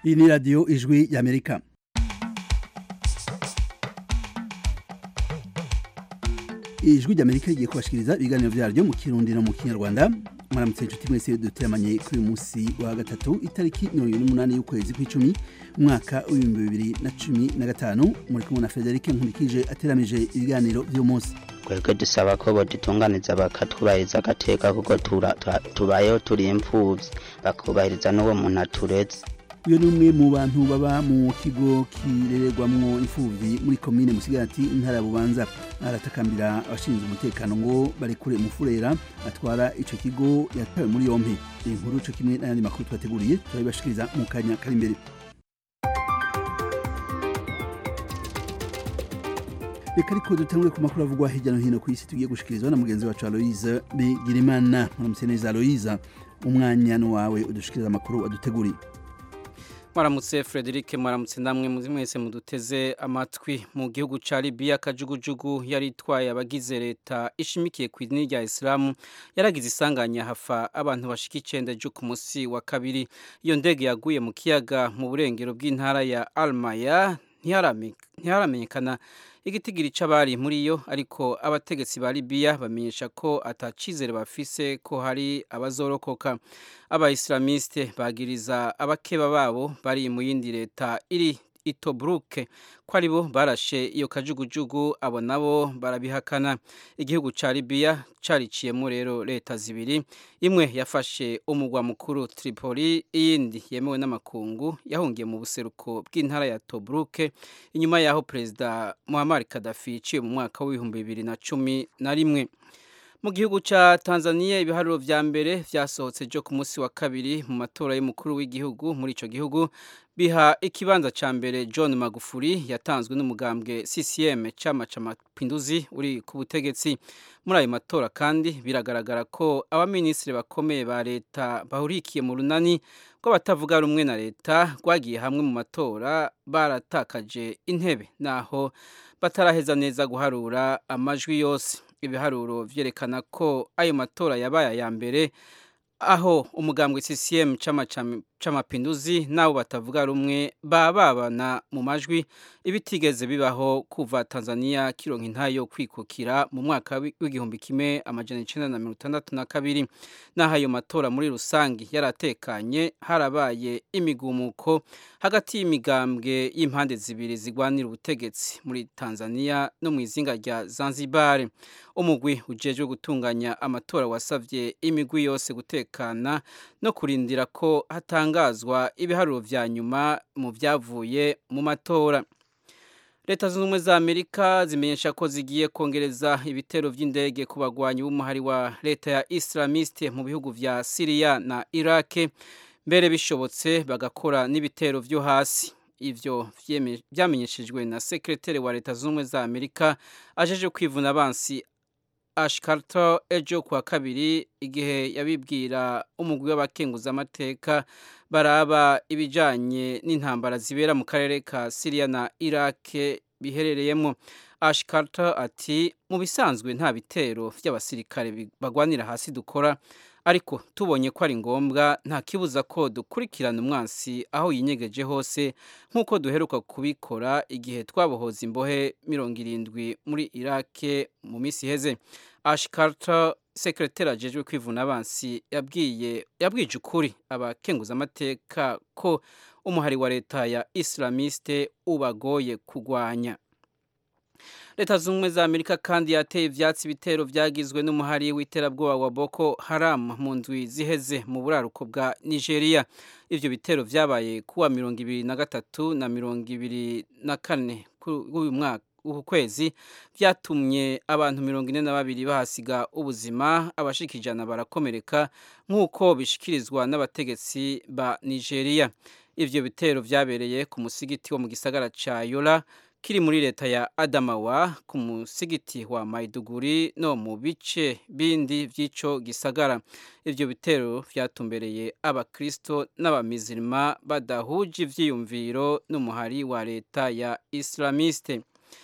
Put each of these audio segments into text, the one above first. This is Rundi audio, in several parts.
iyi ni radiyo ijwi y'amerika ijwi ry'amerika rigiye kubashikiriza ibiganiro vyaryo mu kirundi no mu kinyarwanda mwaramutse inshuti mwese duteramanye kuri uyu munsi wa gatatu itariki mirongo ibiri n'umunani y'ukwezi kw'icumi umwaka w'ibihumbi bibiri na cumi na gatanu muri kumwe na federike nkurikije ateramije ibiganiro vy'uyu munsi twebwe dusaba ko bodutunganiza bakatwubahiriza agateka kuko tura- tura- tubayeho turi imfuvyi bakubahiriza n'uwo muntu aturetse uyu ni umwe mu bantu baba mu kigo kirererwamwo imfuvyi muri komine musigati intara ya bubanza aratakambira abashinzwe umutekano ngo barekure umufurera atwara ico kigo yatawe muri yompi iyi nkuru co kimwe n'ayandi makuru twateguriye turabibashikiriza mu kanya kari imbere reka ariko dutangure ku makuru avugwa hirya no hino ku isi tugiye gushikirizwa na mugenzi wacu aloise bigirimana muramutse neza aloise umwanya ni wawe udushikiriza amakuru waduteguriye Mwaramutse Frederic mwaramutse namwe muzi mwese muduteze amatwi mu gihugu ca Libya kajugujugu yari itwaye abagize leta ishimikiye ku idini rya Islam yaragize isanganya hafa abantu bashika icenda jo ku musi wa kabiri iyo ndege yaguye mu kiyaga mu burengero bw'intara ya Almaya ntiharame- ntiharamenyekana igitigiri c'abari muri yo ariko abategetsi ba Libya bamenyesha ko atacizere bafise ko hari abazorokoka abaislamiste bagiriza abakeba babo bari mu yindi leta iri itobruke ko aribo barashe iyo kajugujugu abo nabo barabihakana igihugu ca Libya cariciyemo rero leta zibiri imwe yafashe umugwa mukuru Tripoli iyindi yemewe n'amakungu yahungiye mu buseruko bw'intara ya Tobruke inyuma yaho perezida Muammar Gaddafi yiciwe mu mwaka w'ibihumbi bibiri na cumi na rimwe mu gihugu ca Tanzania ibiharuro vya mbere vyasohotse jo ku munsi wa kabiri mu matora y'umukuru w'igihugu muri ico gihugu biha ikibanza ca mbere John Magufuli yatanzwe n'umugambwe CCM chama ca mapinduzi uri ku butegetsi muri ayo matora kandi biragaragara ko abaminisitiri bakomeye ba leta bahurikiye mu runani rw'abatavuga rumwe na leta rwagiye hamwe mu matora baratakaje intebe naho bataraheza neza guharura amajwi yose ibiharuro vyerekana ko ayo matora yabaye aya mbere aho umugambwe CCM chama cham- c'amapinduzi nabo batavuga rumwe bababana mu majwi ibitigeze bibaho kuva Tanzania kironka intayo yo kwikukira mu mwaka wi- w'igihumbi kimwe amajana icenda na mirongo itandatu na kabiri naho ayo matora muri rusangi yaratekanye harabaye imigumuko hagati y'imigambwe y'impande zibiri zigwanira ubutegetsi muri Tanzania no mu izinga rya Zanzibar umugwi ujejwe gutunganya amatora wasavye imigwi yose gutekana no kurindira ko hatangazwa ibiharuro vya nyuma mu vyavuye mu matora leta zunze ubumwe za amerika zimenyesha ko zigiye kongereza ibitero vy'indege ku bagwanyi b'umuhari wa leta ya islamiste mu bihugu vya siriya na irake mbere bishobotse bagakora n'ibitero vyo hasi ivyo vyeme- vyamenyeshejwe na sekreteri wa leta zunze ubumwe za amerika ajeje kwivuna abansi Ash Carter ejo kuwa kabiri igihe yabibwira umugwi w'abakenguzamateka baraba ibijanye n'intambara zibera mu karere ka Syria na Iraq biherereyemo Ash Carter ati mu bisanzwe nta bitero vy'abasirikare bi- bagwanira hasi dukora ariko tubonye ko ari ngombwa nta kibuza ko dukurikirana umwansi aho yinyegeje hose nk'uko duheruka kubikora igihe twabohoza imbohe mirongo irindwi muri Iraq mu minsi iheze Ash Carter sekreteri ajejwe kwivuna abansi yabwiye yabwije ukuri abakenguzamateka ko umuhari wa leta ya islamiste ubagoye kugwanya leta zunze ubumwe za amerika kandi yateye ivyatsi ibitero vyagizwe n'umuhari w'iterabwoba wa boko haram mu ndwi ziheze mu buraruko bwa nigeria ivyo bitero vyabaye kuwa mirongo ibiri na gatatu na mirongo ibiri na kane k'uyu mwaka uku kwezi vyatumye abantu mirongo ine na babiri bahasiga ubuzima abashika ijana barakomereka nk'uko bishikirizwa n'abategetsi ba nigeria ivyo bitero vyabereye ku musigiti wo mu gisagara ca yola kiri muri leta ya Adamawa ku musigiti wa Maiduguri no mu bice bindi vy'ico gisagara ivyo bitero vyatumbereye abakristo n'abamizirima badahuje ivyiyumviro n'umuhari wa leta ya Islamiste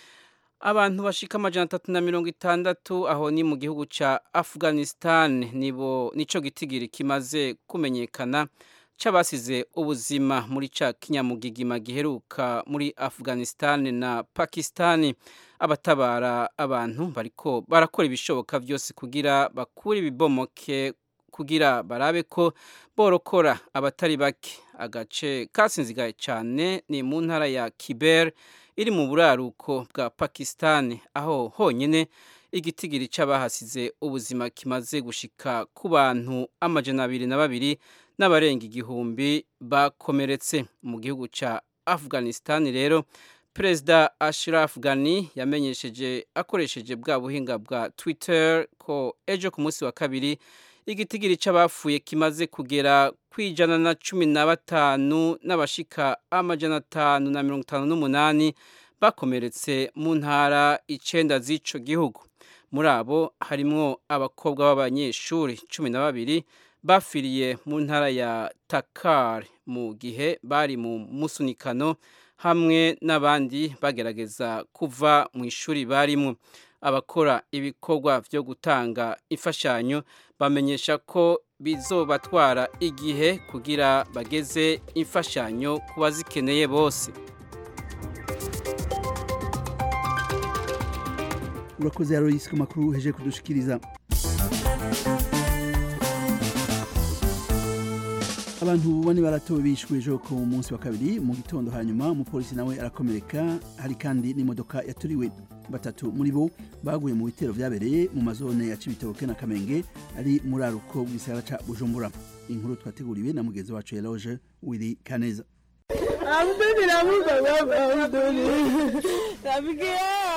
abantu bashika amajana atatu na mirongo itandatu aho ni mu gihugu ca Afghanistan nibo nico gitigiri kimaze kumenyekana c'abasize ubuzima muri ca kinyamugigima giheruka muri Afghanistan na Pakistan abatabara abantu bariko barakora ibishoboka byose kugira bakure ibibomoke kugira barabe ko borokora abatari bake agace kasinzigaye cyane ni mu ntara ya Kiber iri mu buraruko bwa Pakistan aho honyine igitigiri c'abahasize ubuzima kimaze gushika ku bantu amajana abiri na babiri n'abarenga igihumbi bakomeretse mu gihugu ca Afghanistan rero Perezida Ashraf Ghani yamenyesheje akoresheje bwa buhinga bwa Twitter ko ejo ku munsi wa kabiri igitigiri c'abapfuye kimaze kugera kwijana na cumi na batanu n'abashika amajana atanu na mirongo itanu n'umunani bakomeretse mu ntara icenda z'ico gihugu muri abo harimwo abakobwa b'abanyeshuri cumi na babiri bafiriye mu ntara ya Takar mu gihe bari mu musunikano hamwe n'abandi bagerageza kuva mu ishuri barimo abakora ibikorwa byo gutanga imfashanyo bamenyesha ko bizobatwara igihe kugira bageze imfashanyo ku bazikeneye bose urakoze Aloysi ku makuru uheje kudushikiriza abantu bane baratowe bishwe ejo ku munsi wa kabiri mu gitondo hanyuma umupolisi nawe arakomereka hari kandi n'imodoka yaturiwe batatu muri bo baguye mu bitero vyabereye mu mazone ya Cibitoke na Kamenge ari muri aruko bw'isagara ca Bujumbura inkuru twateguriwe na mugenzi wacu Eloge Willy Kaneza Abdul Ramuka Abdul Ramuka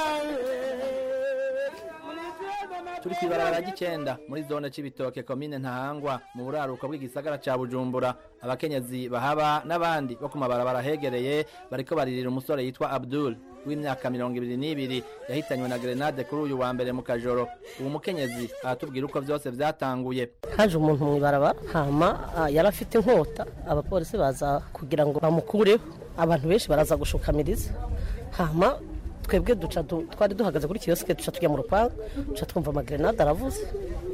turi ku ibarabara ry'icenda muri zone c'ibitoke komine ntahangwa mu buraruko bw'igisagara ca bujumbura abakenyezi bahaba n'abandi bo ku mabarabara hegereye bariko baririra umusore yitwa abdul w'imyaka mirongo ibiri n'ibiri yahitanywe na grenade kuri uyu wa mbere mu kajoro uwo mukenyezi aratubwira uko vyose vyatanguye haje umuntu mu ibarabara hama yari afite inkota abapolisi baza kugira ngo bamukureho abantu benshi baraza gushukamiriza hama twebwe duca twari duhagaze kuri kiyosike duca tujya mu rupangu duca twumva amagrenade aravuze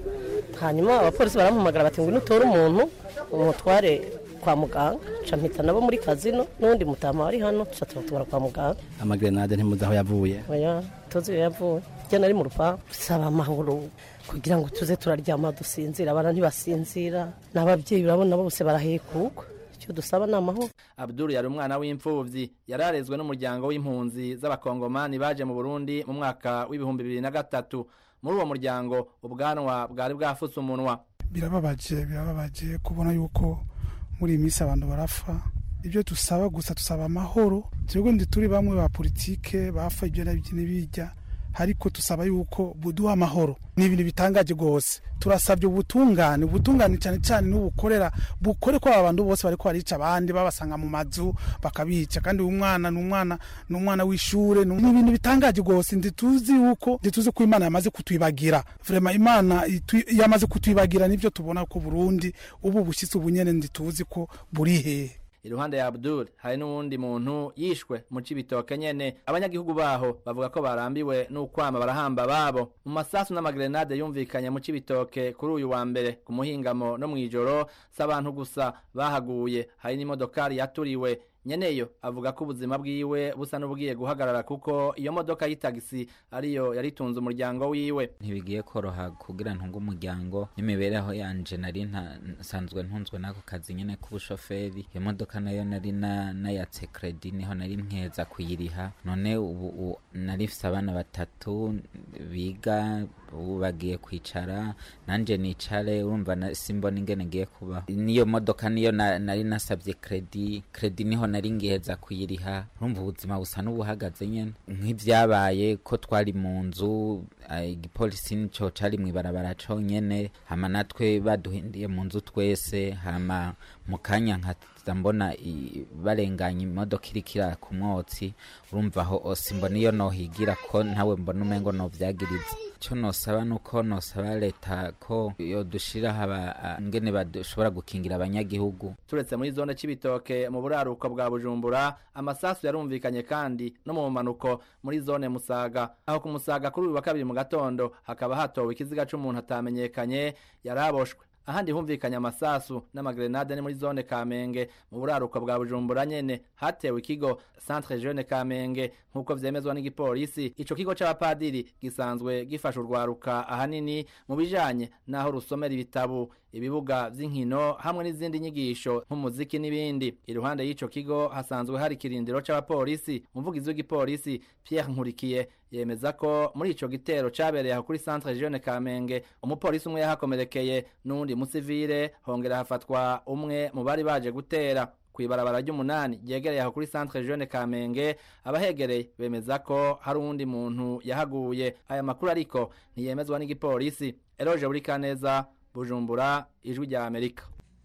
hanyuma abapolisi baramuhamagara bati ngo nutore umuntu umutware kwa muganga duca mpita nabo muri kazino n'undi mutama wari hano duca tubatwara kwa muganga amagrenade ntimuzi aho yavuye oya tuzi iyo yavuye njye nari mu rupangu dusaba amahoro kugira ngo tuze turaryama dusinzira abana ntibasinzira n'ababyeyi urabona bose barahekugwa icyo dusaba ni amahoro abdul yari umwana w'imfuvyi yararezwe n'umuryango w'impunzi z'abakongomani baje mu burundi mu mwaka w'ibihumbi bibiri na gatatu muri uwo muryango ubwanwa bwari bwafutse umunwa birababaje birababaje kubona yuko muri iyi minsi abantu barapfa ibyo dusaba gusa dusaba amahoro twebwe ndi turi bamwe ba politike bapfa ibyo n'ibijya ariko tusaba yuko buduha amahoro ni ibintu bitangaje rwose turasabye ubutungane ubutungane cyane cyane n'ubukorera bukore ko abantu bose bariko barica abandi babasanga mu mazu bakabica kandi uyu mwana ni umwana ni umwana w'ishure ni ibintu bitangaje rwose ndituzi yuko ndituzi ko imana yamaze kutwibagira vrema imana yamaze kutwibagira nivyo tubona ko burundi ubu bushyitsi ubunyene ndituzi ko buri hehe iruhande ya Abdul hari n'uwundi muntu yishwe mu cibitoke nyene abanyagihugu baho bavuga ko barambiwe n'ukwama barahamba babo mu masasu n'amagrenade yumvikanye mu cibitoke kuri uyu wa mbere ku muhingamo no mw'ijoro s'abantu gusa bahaguye hari n'imodokari yaturiwe nyeneyo avuga ko ubuzima bwiwe busa n'ubugiye guhagarara kuko iyo modoka y'itagisi ariyo yaritunze umuryango wiwe ntibigiye koroha kugira ntunge umuryango n'imibereho yanje nari nsanzwe ntunzwe n'ako kazi nyene k'ubushoferi iyo modoka nayo nari nayatse kredi niho nari mpeza kuyiriha none ubu nari mfise abana batatu biga ubu bagiye kwicara nanje nicare urumva simbona ingene ngiye kubaho niyo modoka niyo nari nasabye kredi kredi niho nari ngiheza kuyiriha urumva ubuzima busa n'ubuhagaze nyene nk'ivyabaye ko twari mu nzu igipolisi nico cari mw'ibarabara conyene hama natwe baduhindiye mu nzu twese hama mu kanya nkaza mbona barenganya imodoka iriko iraka ku mwotsi urumva aho simbona iyo nohigira ko ntawe mbona umengo novyagiriza ico nosaba nuko nosaba leta ko yodushiraho ngene bashobora gukingira abanyagihugu turetse muri zone c'ibitoke mu buraruko bwa bujumbura amasasu yarumvikanye kandi no mu manuko muri zone musaga aho ku musaga kuri uyu wa kabiri mu gatondo hakaba hatowe ikiziga c'umuntu atamenyekanye yaraboshwe ahandi humvikanye amasasu n'amagrenade ni muri zone kamenge mu buraruko bwa bujumbura nyene hatewe ikigo centre jeune kamenge nk'uko vyemezwa n'igipolisi ico kigo c'abapadiri gisanzwe gifasha urwaruka ahanini mu bijanye n'aho rusomera ibitabu ibibuga vy'inkino hamwe n'izindi nyigisho nk'umuziki n'ibindi iruhande y'ico kigo hasanzwe hari ikirindiro c'abapolisi umuvugizi w'igipolisi Pierre Nkurikiye yemeza ko muri ico gitero cabereye aho kuri centre jeune Kamenge umupolisi umwe yahakomerekeye n'undi musivile hongera hafatwa umwe mu bari baje gutera kwibarabara ry'umunani ryegereye aho kuri centre jeune Kamenge abahegereye bemeza ko hari uwundi muntu yahaguye aya makuru ariko ntiyemezwa n'igipolisi Eroje Burikaneza Bujumbura ijwi rya Amerika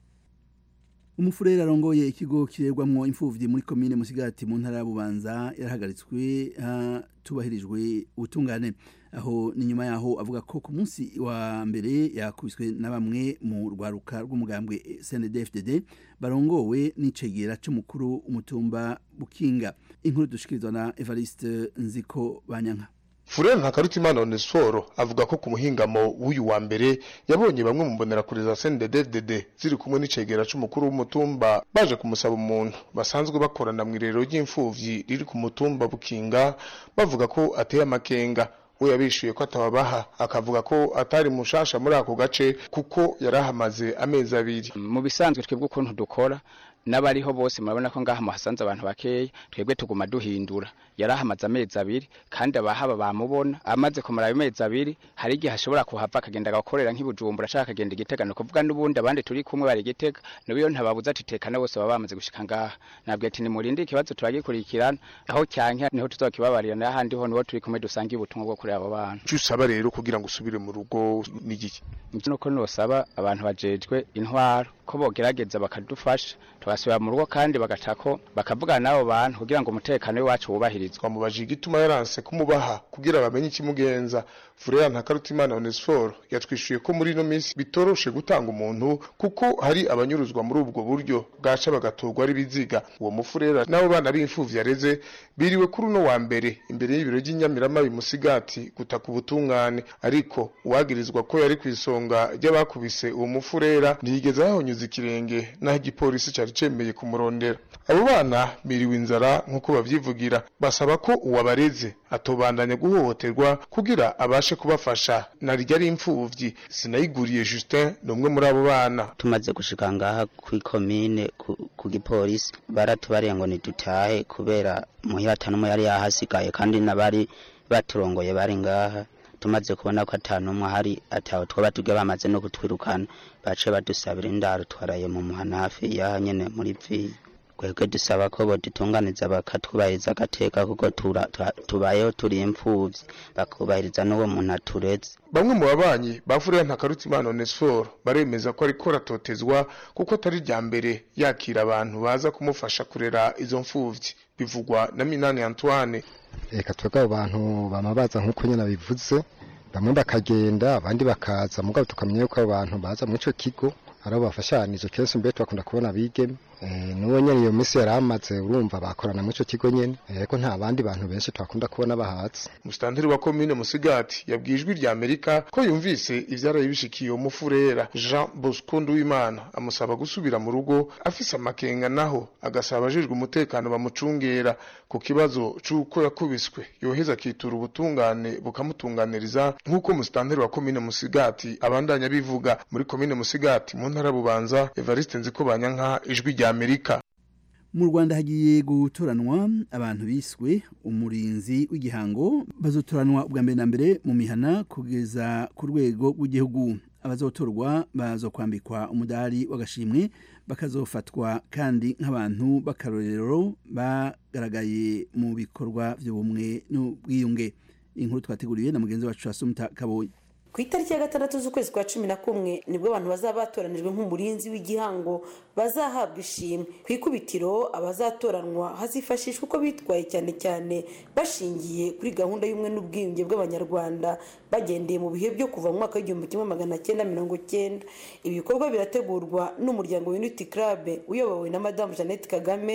umufurere arongoye ikigo kirerwamwo imfuvyi muri komine musigati mu ntara ya bubanza yarahagaritswe hatubahirijwe ubutungane aho ni nyuma yaho avuga ko ku munsi wa mbere yakubiswe na bamwe mu rwaruka rw'umugambwe CNDD-FDD barongowe n'icegera c'umukuru umutumba bukinga inkuru dushikirizwa na Evariste Nziko Banyanka Furere Ntakarutimana Onesforo avuga ko ku muhingamo w'uyu wa mbere yabonye bamwe mu mbonerakure za CNDD-FDD ziri kumwe n'icegera c'umukuru w'umutumba baje kumusaba umuntu basanzwe bakorana mu irero ry'imfuvyi riri ku mutumba Bukinga bavuga ko ateye amakenga we yabishuye ko atababaha akavuga ko atari mushasha muri ako gace kuko yarahamaze amezi abiri mu bisanzwe twebwe ukuntu dukora n'abariho bose murabona ko ngaha muhasanze abantu bakeya twebwe tuguma duhindura yarahamaze amezi abiri kandi abahaba bamubona amaze kumara ayo mezi abiri hari igihe ashobora kuhava akagenda agakorera nk'ibujumbura ashaka akagenda igitega ni ukuvuga n'ubundi abandi turi kumwe bari igitega niyo ntababuza ati tekana bose baba bamaze gushika ngaha nabwo ati nimurinde ikibazo turagikurikirana aho cyanke niho tuzokibabarira n'ahandi ho niho turi kumwe dusangiye ubutumwa bwo kuri abo bana icyo usaba rero kugira ngo usubire mu rugo ni igiki nuko nosaba abantu bajejwe intwaro ko bogerageza bakadufasha tugasubira mu rugo kandi bagacako bakavugana n'abo bantu kugira ngo umutekano w'iwacu wubahirizwe twamubajije igituma yaranse kumubaha kugira bamenye ikimugenza Furera Ntakarutimana Onesforo yatwishuye ko muri ino minsi bitoroshe gutanga umuntu kuko hari abanyuruzwa muri ubwo buryo bwaca bagatorwa ari biziga uwo mufurera n'abo bana b'imfuvyi yareze biriwe kuri uno wa mbere imbere y'ibiro by'inyamirama bimusigati gutaka ubutungane ariko uwagirizwa ko yari ku isonga ry'abakubise uwo mufurera ntiyigeze ahonyuza ikirenge naho igipolisi cari cemeye kumurondera abo bana biriwe inzara nk'uko bavyivugira basaba ko uwabareze atobandanya guhohoterwa kugira abashe kubafasha narirya ari imfuvyi sinayiguriye Justin ni umwe muri abo bana tumaze gushika ngaha kw'ikomine ku, ku gipolisi baratubariye ngo nidutahe kubera muhira atanumwe yari yahasigaye kandi n'abari baturongoye bari ngaha tumaze kubona ko atanumwe hari ataho twaba tuge bamaze no kutwirukana bace badusabira indaro twaraye mu muhana hafi yaha nyene muri viyi twebwe dusaba ko bodutunganiza bakatwubahiriza agateka kuko tubayeho turi imfuvyi bakubahiriza n'uwo muntu atureze bamwe mu babanyi bafuriye ntakarutimana onesforo baremeza ko ariko ratotezwa kuko atari rya mbere yakira abantu baza kumufasha kurera izo mfuvyi bivugwa na minani antoine reka twebwe abo bantu bama baza nk'uko nyine bivuze bamwe bakagenda abandi bakaza mugabo tukamenya yuko abo bantu baza muri ico kigo ari abo bafashanije kenshi mbere twakunda kubona abigeme n'uwo nyene iyo minsi yari amaze urumva bakorana muri ico kigo nyene ariko nta bandi bantu benshi twakunda kubona bahatse musitanteri wa komine musigati yabwiye ijwi rya amerika ko yumvise ivyaraye bishikiye uwo mufurera jean bosco nduwimana amusaba gusubira mu rugo afise amakenga naho agasaba abajejwe umutekano bamucungera ku kibazo c'uko yakubiswe yoheza akitura ubutungane bukamutunganiriza nk'uko musitanteri wa komine musigati abandanya bivuga muri komine musigati mu ntara bubanza evariste nziko banyanka ijwi rya amerika mu rwanda hagiye gutoranwa abantu biswe umurinzi w'igihango bazotoranwa ubwa mbere na mbere mu mihana kugeza ku rwego rw'igihugu abazotorwa bazokwambikwa umudari w'agashimwe bakazofatwa kandi nk'abantu b'akarorero bagaragaye mu bikorwa by'ubumwe n'ubwiyunge inkuru twateguriwe na mugenzi wacu asumta kabonye ku itariki ya gatandatu z'ukwezi kwa cumi na kumwe nibwo abantu bazaba batoranijwe nk'umurinzi w'igihango bazahabwa ishimwe ku ikubitiro abazatoranwa hazifashishwa uko bitwaye cyane cyane bashingiye kuri gahunda y'ubumwe n'ubwiyunge bw'abanyarwanda bagendeye mu bihe byo kuva mu mwaka w'igihumbi kimwe magana cyenda mirongo cyenda ibi bikorwa birategurwa n'umuryango unity club uyobowe na madamu jeannette kagame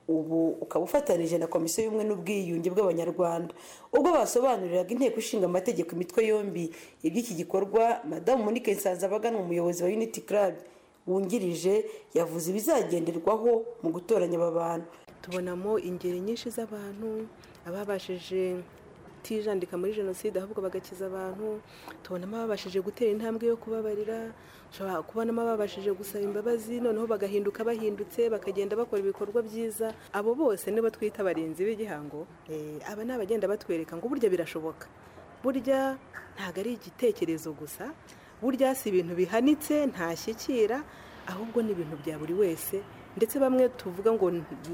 ubu ukaba ufatanije na komisiyo y'ubumwe n'ubwiyunge bw'abanyarwanda ubwo basobanuriraga inteko ishinga amategeko imitwe yombi iby'iki gikorwa madamu monique nsanzabaganwa umuyobozi wa unity club wungirije yavuze ibizagenderwaho mu gutoranya aba bantu tubonamo ingeri nyinshi z'abantu ababashije kutijandika muri jenoside ahubwo bagakiza abantu tubonamo ababashije gutera intambwe yo kubabarira ushobora kubonamo ababashije gusaba imbabazi noneho bagahinduka bahindutse bakagenda bakora ibikorwa byiza abo bose nibo twita abarinzi b'igihango aba ni abagenda batwereka ngo burya birashoboka burya ntabwo ari igitekerezo gusa burya si ibintu bihanitse ntashyikira ahubwo ni ibintu bya buri wese ndetse bamwe tuvuga ngo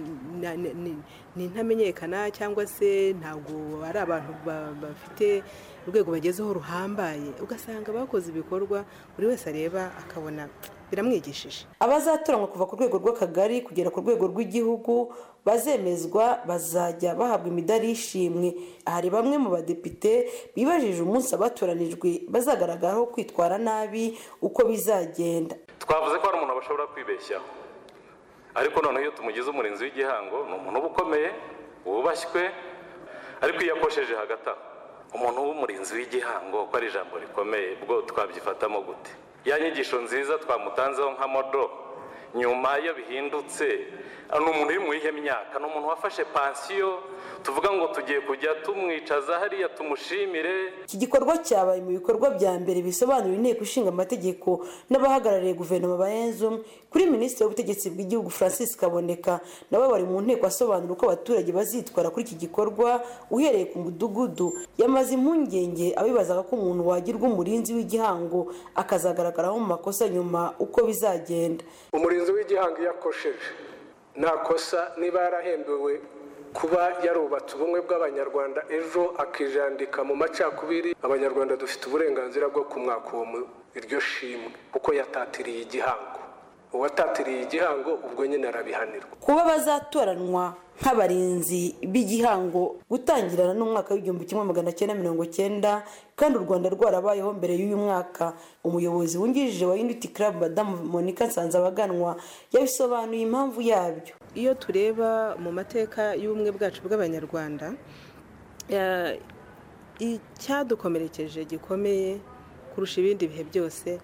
ni ntamenyekana cyangwa se ntabwo ari abantu bafite urwego bagezeho ruhambaye ugasanga bakoze ibikorwa buri wese areba akabona biramwigishije abazatoranywa kuva ku rwego rw'akagari kugera ku rwego rw'igihugu bazemezwa bazajya bahabwa imidari y'ishimwe hari bamwe mu badepite bibajije umunsi abatoranijwe bazagaragaraho kwitwara nabi uko bizagenda twavuze ko hari umuntu bashobora kwibeshyaho ariko noneho iyo tumugize umurinzi w'igihango ni umuntu uba ukomeye wubashywe ariko iyo akosheje hagati aho umuntu w'umurinzi w'igihango ko ari ijambo rikomeye bwo twabyifatamo gute ya nyigisho nziza twamutanzeho nka modo nyuma iyo bihindutse ni umuntu uri mu iyihe myaka ni umuntu wafashe pansiyo tuvuga ngo tugiye kujya tumwicaza hariya tumushimire iki gikorwa cyabaye mu bikorwa bya mbere bisobanura inteko ishinga amategeko n'abahagarariye guverinoma ba enzum kuri minisitiri w'ubutegetsi bw'igihugu francis kaboneka nabo bari mu nteko asobanura uko abaturage bazitwara kuri iki gikorwa uhereye ku mudugudu yamaze impungenge abibazaga ko umuntu wagirwa umurinzi w'igihango akazagaragaraho mu makosa nyuma uko bizagenda umurinzi w'igihango iyo akosheje nta kosa niba yarahembewe kuba yarubatse ubumwe bw'abanyarwanda ejo akijandika mu macakubiri abanyarwanda dufite uburenganzira bwo kumwaka uwo iryo shimwe kuko yatatiriye igihango uwatatiriye igihango ubwo nyine arabihanirwa kuba bazatoranwa nk'abarinzi b'igihango gutangirana n'umwaka w'igihumbi kimwe magana cyenda mirongo cyenda kandi u rwanda rwarabayeho mbere y'uyu mwaka umuyobozi wungirije wa unity club madamu monica nsanzabaganwa yabisobanuye impamvu yabyo iyo tureba mu mateka y'ubumwe bwacu bw'abanyarwanda icyadukomerekeje gikomeye kurusha ibindi bihe byose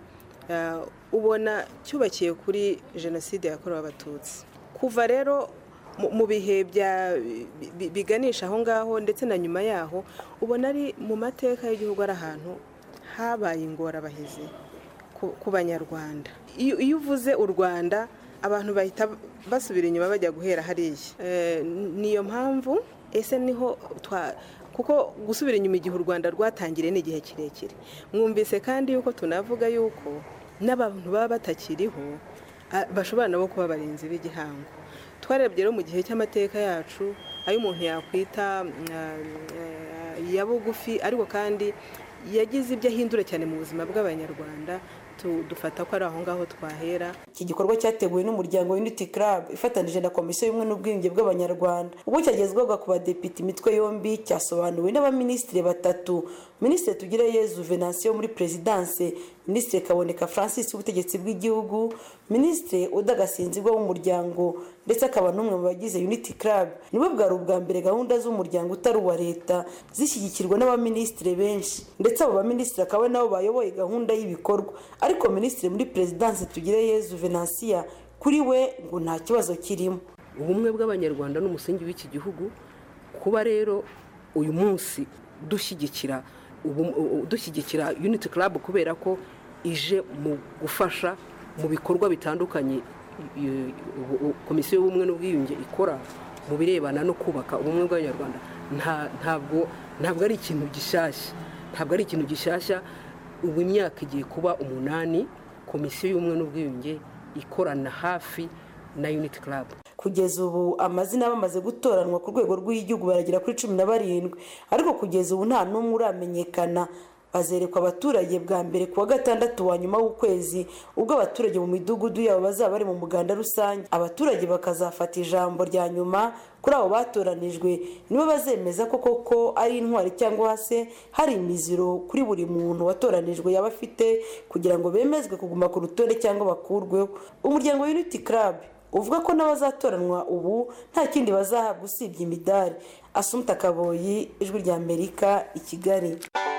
ubona cyubakiye kuri jenoside yakorewe abatutsi kuva rero mu bihe biganisha aho ngaho ndetse na nyuma yaho ubona ari mu mateka y'igihugu ari ahantu habaye ingorabahizi ku banyarwanda iyo uvuze u rwanda abantu bahita basubira inyuma bajya guhera hariya niyo mpamvu ese niho kuko gusubira inyuma igihe u rwanda rwatangiriye ni igihe kirekire mwumvise kandi yuko tunavuga yuko n'abantu baba batakiriho bashobora nabo kuba abarinzi b'igihango twarebye rero mu gihe cy'amateka yacu ayo umuntu yakwita ya bugufi ariko kandi yagize ibyo ahindura cyane mu buzima bw'abanyarwanda dufata ko ari aho ngaho twahera iki gikorwa cyateguwe n'umuryango unity club ifatanije na komisiyo y'ubumwe n'ubwiyunge bw'abanyarwanda ubwo cyagezwaga ku badepite imitwe yombi cyasobanuwe n'abaminisitiri batatu minisitiri tugireyezu venansiyo muri perezidanse minisitiri kaboneka francis w'ubutegetsi bw'igihugu minisitiri udagasinzirwa w'umuryango ndetse akaba n'umwe mu bagize unity club nibo bwari ubwa mbere gahunda z'umuryango utari uwa leta zishyigikirwa n'abaminisitiri benshi ndetse abo baminisitiri akaba nabo bayoboye gahunda y'ibikorwa ariko minisitiri muri perezidanse tugireyezu venansiya kuri we ngo nta kibazo kirimo ubumwe bw'abanyarwanda n'umusingi w'iki gihugu kuba rero uyu munsi dushyigikira dushyigikira unity club kubera ko ije mu gufasha mu bikorwa bitandukanye komisiyo y'ubumwe n'ubwiyunge ikora mu birebana no kubaka ubumwe bw'abanyarwanda ntabwo ntabwo ari ikintu gishyashya ntabwo ari ikintu gishyashya ubu imyaka igiye kuba umunani komisiyo y'ubumwe n'ubwiyunge ikorana hafi na unity club kugeza ubu amazina bamaze gutoranwa ku rwego rw'igihugu baragera kuri cumi na barindwi ariko kugeza ubu nta n'umwe uramenyekana bazerekwa abaturage bwa mbere ku wa gatandatu wa nyuma w'ukwezi ubwo abaturage mu midugudu yabo bazaba bari mu muganda rusange abaturage bakazafata ijambo rya nyuma kuri abo batoranijwe nibo bazemeza ko koko ari intwari cyangwa se hari imiziro kuri buri muntu watoranijwe yaba afite kugira ngo bemezwe kuguma ku rutonde cyangwa bakurweho umuryango wa unity club uvuga ko n'abazatoranwa ubu nta kindi bazahabwa usibye imidari asumuta kaboyi ijwi rya amerika i kigali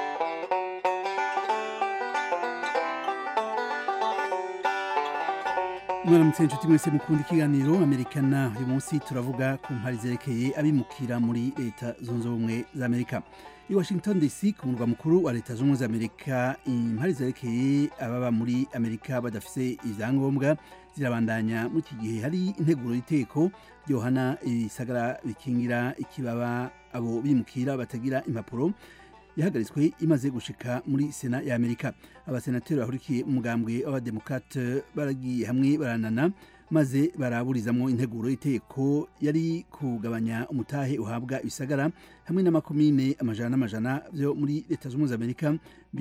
mwaramutse inshuti mwese mukunda ikiganiro amerikana uyu munsi turavuga ku mpari zerekeye abimukira muri leta zunze ubumwe za amerika i washington dc ku murwa mukuru wa leta zunze ubumwe za amerika impari zerekeye ababa muri amerika badafise ibyangombwa zirabandanya muri iki gihe hari integuro y'iteko ryohana ibisagara bikingira ikibaba abo bimukira batagira impapuro yahagaritswe imaze gushika muri sena ya amerika abasenateri bahurikiye umugambwe w'abademokrate baragiye hamwe baranana maze baraburizamwo integuro y'iteko yari kugabanya umutahe uhabwa ibisagara hamwe n'amakomine amajana n'amajana byo muri leta z'ubumwe za amerika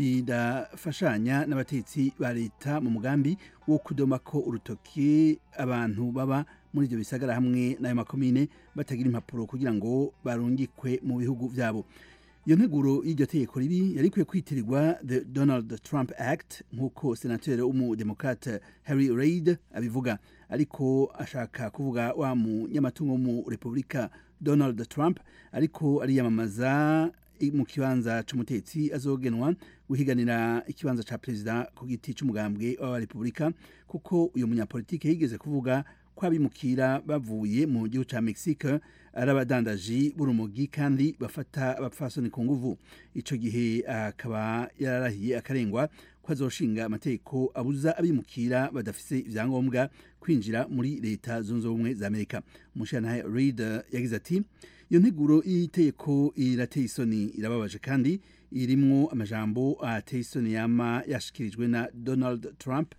bidafashanya n'abatetsi ba leta mu mugambi wo kudomako urutoki abantu baba muri ibyo bisagara hamwe n'ayo makomine batagira impapuro kugira ngo barungikwe mu bihugu byabo iyo nteguro y'iryo tegeko ribi yari ikwiye kwitirirwa the donald trump act nk'uko senateri w'umudemokrate harry reid abivuga ariko ashaka kuvuga wa munyamatungo wo mu repubulika donald trump ariko ariyamamaza mu kibanza c'umutetsi azogenwa guhiganira ikibanza ca perezida ku giti c'umugambwe w'abarepubulika kuko uyu munyapolitike yigeze kuvuga ko abimukira bavuye mu gihugu ca mexique ari abadandaji b'urumogi kandi bafata abapfasoni ku nguvu ico gihe akaba yararahiye akarengwa ko azoshinga amategeko abuza abimukira badafise ivyangombwa kwinjira muri leta zunze ubumwe za amerika umushirantahe reid yagize ati iyo nteguro y'itegeko irateye isoni irababaje kandi irimwo amajambo ateye isoni yama yashikirijwe na donald trump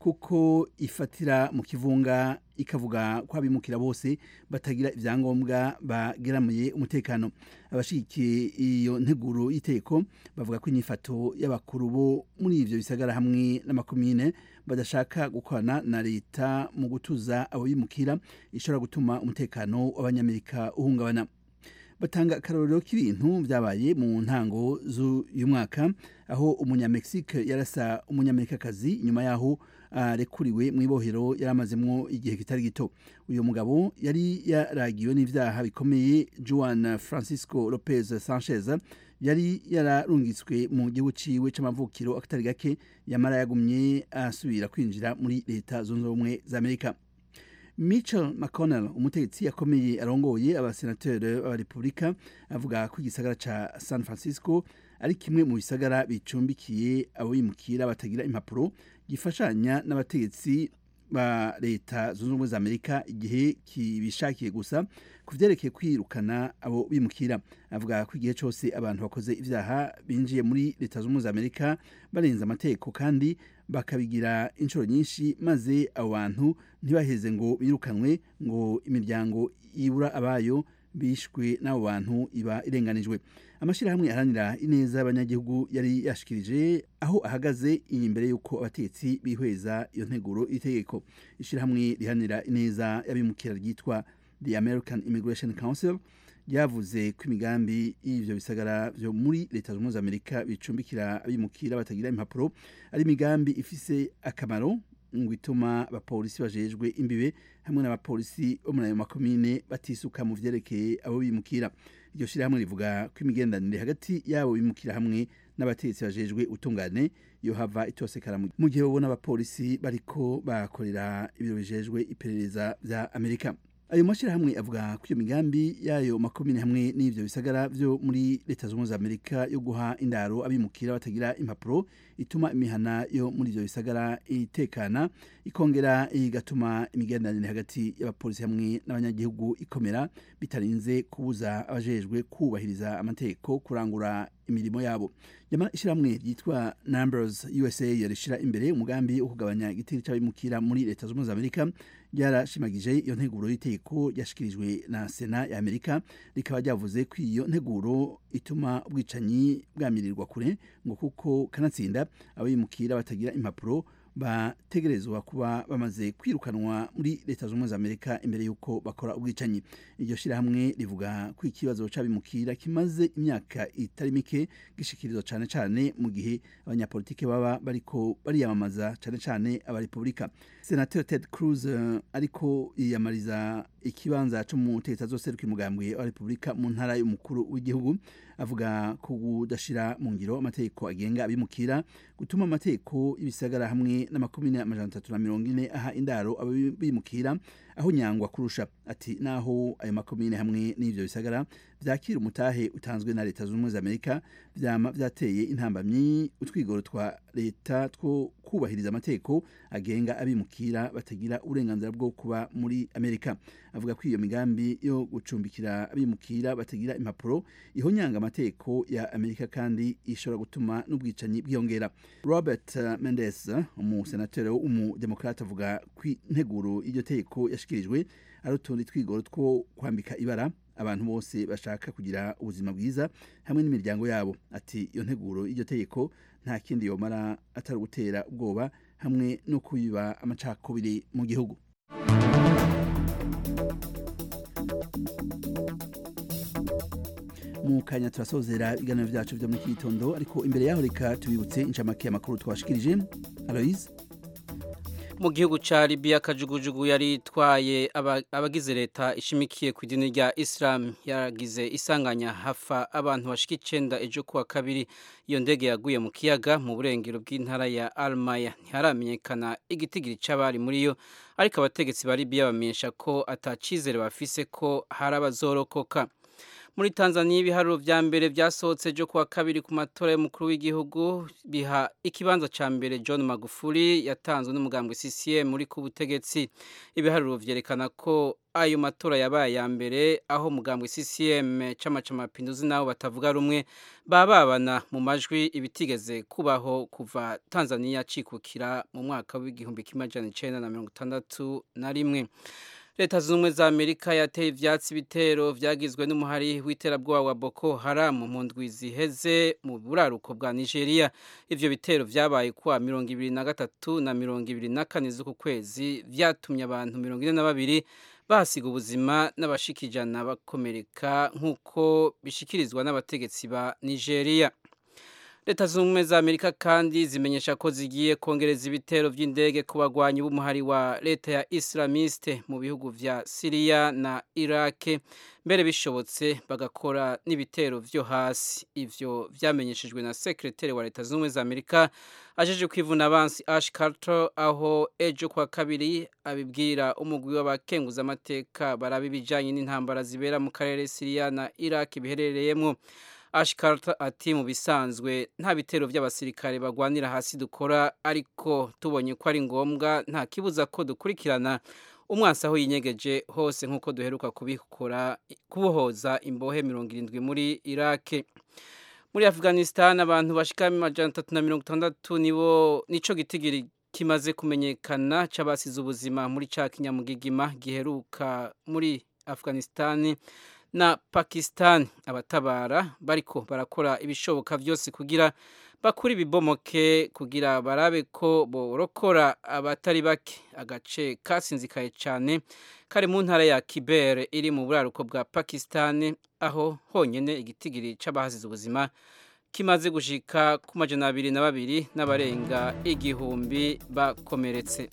kuko ifatira mu kivunga ikavuga ko abimukira bose batagira ibyangombwa bageramiye umutekano abashigikiye iyo nteguro y'iteko bavuga ko inyifato y'abakuru bo muri ivyo bisagara hamwe n'amakomine badashaka gukorana na leta mu gutuza abo bimukira ishobora gutuma umutekano w'abanyamerika uhungabana batanga akarorero k'ibintu byabaye mu ntango z'uyu mwaka aho umunyamexique yarasa umunyamerikakazi nyuma yaho arekuriwe mu ibohero yari amazemwo igihe kitari gito uyu mugabo yari yaragiwe n'ivyaha bikomeye juan francisco lopez sanchez yari yararungitswe mu gihugu ciwe c'amavukiro akatari gake yamara yagumye asubira kwinjira muri leta zunze ubumwe za amerika Mitchell McConnell umutegetsi akomeye arongoye abasenateri b'abarepubulika avuga ko igisagara ca San Francisco ari kimwe mu bisagara bicumbikiye abo bimukira batagira impapuro gifashanya n'abategetsi ba leta zunze ubumwe za amerika igihe kibishakiye gusa ku vyerekeye kwirukana abo bimukira avuga ko igihe cose abantu bakoze ivyaha binjiye muri leta zunze ubumwe za amerika barenze amategeko kandi bakabigira inshuro nyinshi maze abo bantu ntibaheze ngo birukanwe ngo imiryango ibura abayo bishwe n'abo bantu iba irenganijwe amashyirahamwe aharanira ineza y'abanyagihugu yari yashikirije aho ahagaze imbere y'uko abatetsi bihweza iyo nteguro itegeko ishyirahamwe riharanira ineza y'abimukira ryitwa the american immigration council ryavuze ko imigambi y'ivyo bisagara vyo muri leta zunze ubumwe za amerika bicumbikira abimukira batagira impapuro ari imigambi ifise akamaro ngo ituma abapolisi bajejwe imbibe hamwe n'abapolisi bo muri ayo makomine batisuka mu vyerekeye abo bimukira iryo shirahamwe rivuga ko imigenderanire hagati y'abo bimukira hamwe n'abategetsi bajejwe utungane yo hava itosekara mu gihe babona abapolisi bariko bakorera ibiro bijejwe iperereza vya amerika ayo mashyirahamwe avuga ko iyo migambi y'ayo makomine hamwe n'ivyo bisagara vyo muri leta zunze za amerika yo guha indaro abimukira batagira impapuro ituma imihana yo muri ivyo bisagara itekana ikongera igatuma imigenderanire hagati y'abapolisi hamwe n'abanyagihugu ikomera bitarinze kubuza abajejwe kubahiriza amategeko kurangura imirimo yabo nyamara ishyirahamwe ryitwa numbers usa yarishira imbere umugambi wo kugabanya igitero c'abimukira muri leta zunze za amerika ryarashimagije iyo nteguro y'itegeko yashikirijwe na sena ya amerika rikaba ryavuze ko iyo nteguro ituma ubwicanyi bwamirirwa kure ngo kuko kanatsinda abimukira batagira impapuro bategerezwa kuba bamaze kwirukanwa muri leta zunze ubumwe za amerika imbere y'uko bakora ubwicanyi iryo shyirahamwe rivuga ko ikibazo c'abimukira kimaze imyaka itari mike gishikirizwa cane cane mu gihe abanyapolitike baba bariko bariyamamaza cane cane abarepubulika senateri ted cruz uh, ariko yiyamariza ikibanza co mu leta zose rw'imugambwe wa repubulika mu ntara y'umukuru w'igihugu avuga ko kudashira mu ngiro amategeko agenga abimukira gutuma amategeko y'ibisagara hamwe n'amakomine amajana atatu na mirongo ine aha indaro abimukira aho nyangwa kurusha ati naho ayo makomine hamwe n'ivyo bisagara vyakira umutahe utanzwe na leta zunze ubumwe za amerika vyama vyateye intambamyi utwigoro twa leta two kubahiriza amategeko agenga abimukira batagira uburenganzira bwo kuba muri amerika avuga ko iyo migambi yo gucumbikira abimukira batagira impapuro ihonyanga amategeko ya amerika kandi ishobora gutuma n'ubwicanyi bwiyongera robert uh, mendes umusenateri w'umudemokrate avuga ko integuro y'iryo tegeko yashikirijwe ari utundi twigoro two kwambika ibara abantu bose bashaka kugira ubuzima bwiza hamwe n'imiryango yabo ati iyo nteguro y'iryo tegeko nta kindi yomara atari ugutera ubwoba hamwe no kubiba amacakubiri mu gihugu mu kanya turasozera ibiganiro byacu byo muri iki gitondo ariko imbere yaho reka tubibutse inshamake y'amakuru twashikirije aloise mu gihugu ca Libya kajugujugu yari itwaye abagize leta ishimikiye ku idini rya Islam yaragize isanganya hafa abantu bashika icenda ejo kuwa kabiri iyo ndege yaguye mu kiyaga mu burengero bw'intara ya Almaya ntiharamenyekana igitigiri c'abari muri yo ariko abategetsi ba Libya bamenyesha ko atacizere bafise ko hari abazorokoka muri Tanzania ibiharuro vya mbere vyasohotse jo kuwa kabiri ku matora y'umukuru w'igihugu biha ikibanza ca mbere John Magufuli yatanzwe n'umugambwe CCM muri ku butegetsi ibiharuro vyerekana ko ayo matora yabaye ya mbere aho umugambwe CCM chama cha mapinduzi nabo batavuga rumwe bababana mu majwi ibitigeze kubaho kuva Tanzania cikukira mu mwaka w'igihumbi kimwe amajana icenda na mirongo itandatu na rimwe leta zunze ubumwe za amerika yateye ivyatsi bitero vyagizwe n'umuhari w'iterabwoba wa boko haramu mu ndwi ziheze mu buraruko bwa nigeria ivyo bitero vyabaye kuwa mirongo ibiri na gatatu na mirongo ibiri na kane z'uku kwezi vyatumye abantu mirongo ine na babiri bahasiga ubuzima n'abashika ijana bakomereka nk'uko bishikirizwa n'abategetsi ba nigeria leta zunze ubumwe za amerika kandi zimenyesha ko zigiye kongereza ibitero by'indege ku bagwanyi b'umuhari wa leta ya islamiste mu bihugu vya siriya na irake mbere bishobotse bagakora n'ibitero vyo hasi ivyo vyamenyeshejwe na sekreteri wa leta zunze ubumwe za amerika ajeje kwivuna abansi ash carter aho ejo kwa kabiri abibwira umugwi w'abakenguza amateka baraba ibijanye n'intambara zibera mu karere siriya na irake biherereyemwo Ashkarta ati mu bisanzwe nta bitero by'abasirikare bagwanira hasi dukora ariko tubonye ko ari ngombwa nta kibuza ko dukurikirana umwansi aho yinyegeje hose nk'uko duheruka kubikora kubohoza imbohe mirongo irindwi muri irake muri afghanistan abantu bashika amajana atatu na mirongo itandatu nibo nico gitigiri kimaze kumenyekana c'abasize ubuzima muri ca kinyamugigima giheruka muri afghanistan na Pakistan abatabara bariko barakora ibishoboka byose kugira bakuri ibibomoke kugira barabe ko borokora abatari bake agace kasinzikaye cyane kari mu ntara ya Kiber iri mu buraruko bwa Pakistan aho honyene igitigiri c'abahasize ubuzima kimaze gushika ku majana abiri na babiri n'abarenga igihumbi bakomeretse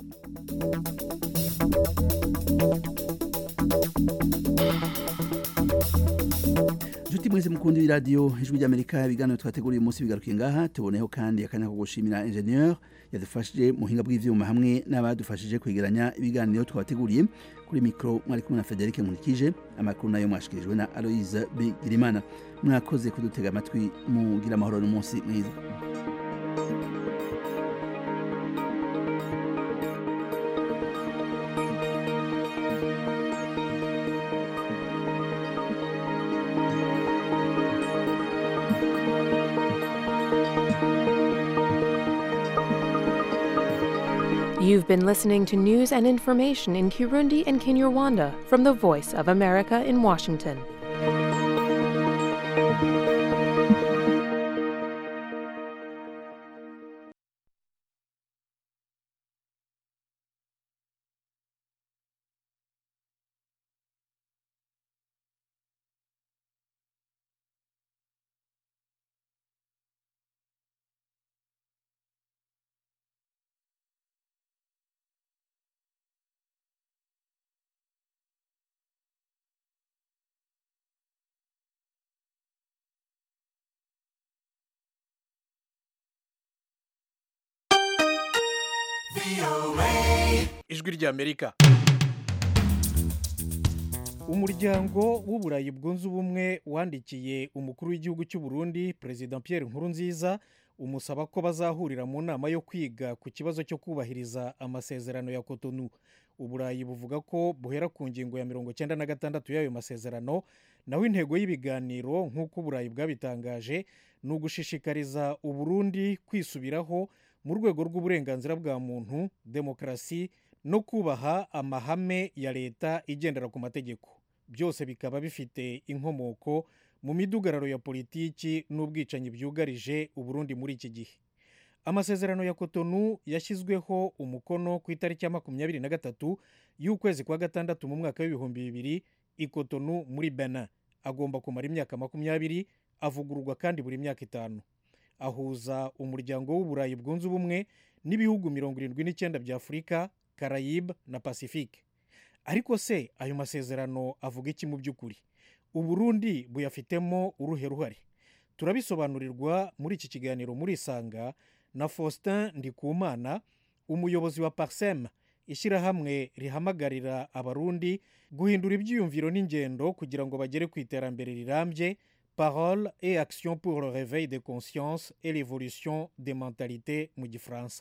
Juti mwese mkundi w'iradiyo ijwi ry'Amerika ibiganiro twateguriye umunsi bigarukiye ngaha tuboneho kandi akanya ko gushimira ingenieur yadufashije mu buhinga bw'ivyuma hamwe n'abadufashije kwegeranya ibiganiro twateguriye kuri mikro mwari kumwe na Frederic Nkurikije amakuru nayo mwashikirijwe na Aloise Bigirimana mwakoze kudutega amatwi mugira amahoro n'umunsi mwiza You've been listening to news and information in Kirundi and Kinyarwanda from the Voice of America in Washington. ijwi ry'amerika umuryango w'uburayi bwunze ubumwe wandikiye umukuru w'igihugu cy'u Burundi perezida Pierre Nkurunziza umusaba ko bazahurira mu nama yo kwiga ku kibazo cyo kubahiriza amasezerano ya Cotonou uburayi buvuga ko buhera ku ngingo ya mirongo cyenda na gatandatu y'ayo masezerano naho intego y'ibiganiro nk'uko uburayi bwabitangaje ni ugushishikariza uburundi kwisubiraho mu rwego rw'uburenganzira bwa muntu demokarasi no kubaha amahame ya leta igendera ku mategeko byose bikaba bifite inkomoko mu midugararo ya politiki n'ubwicanyi byugarije uburundi muri iki gihe amasezerano ya kotonu yashyizweho umukono ku itariki ya makumyabiri na gatatu y'ukwezi kwa gatandatu mu mwaka w'ibihumbi bibiri i kotonu muri benin agomba kumara imyaka makumyabiri avugururwa kandi buri myaka itanu ahuza umuryango w'uburayi bwunze ubumwe n'ibihugu mirongo irindwi n'icyenda bya afurika karayibe na pacifique ariko se ayo masezerano avuga iki mu by'ukuri uburundi buyafitemo uruhe ruhare turabisobanurirwa muri iki kiganiro muri isanga na faustin ndikumana umuyobozi wa parsem ishyirahamwe rihamagarira abarundi guhindura ibyiyumviro n'ingendo kugira ngo bagere ku iterambere rirambye parole et action pour le réveil des consciences et l'évolution des mentalités mu gifaransa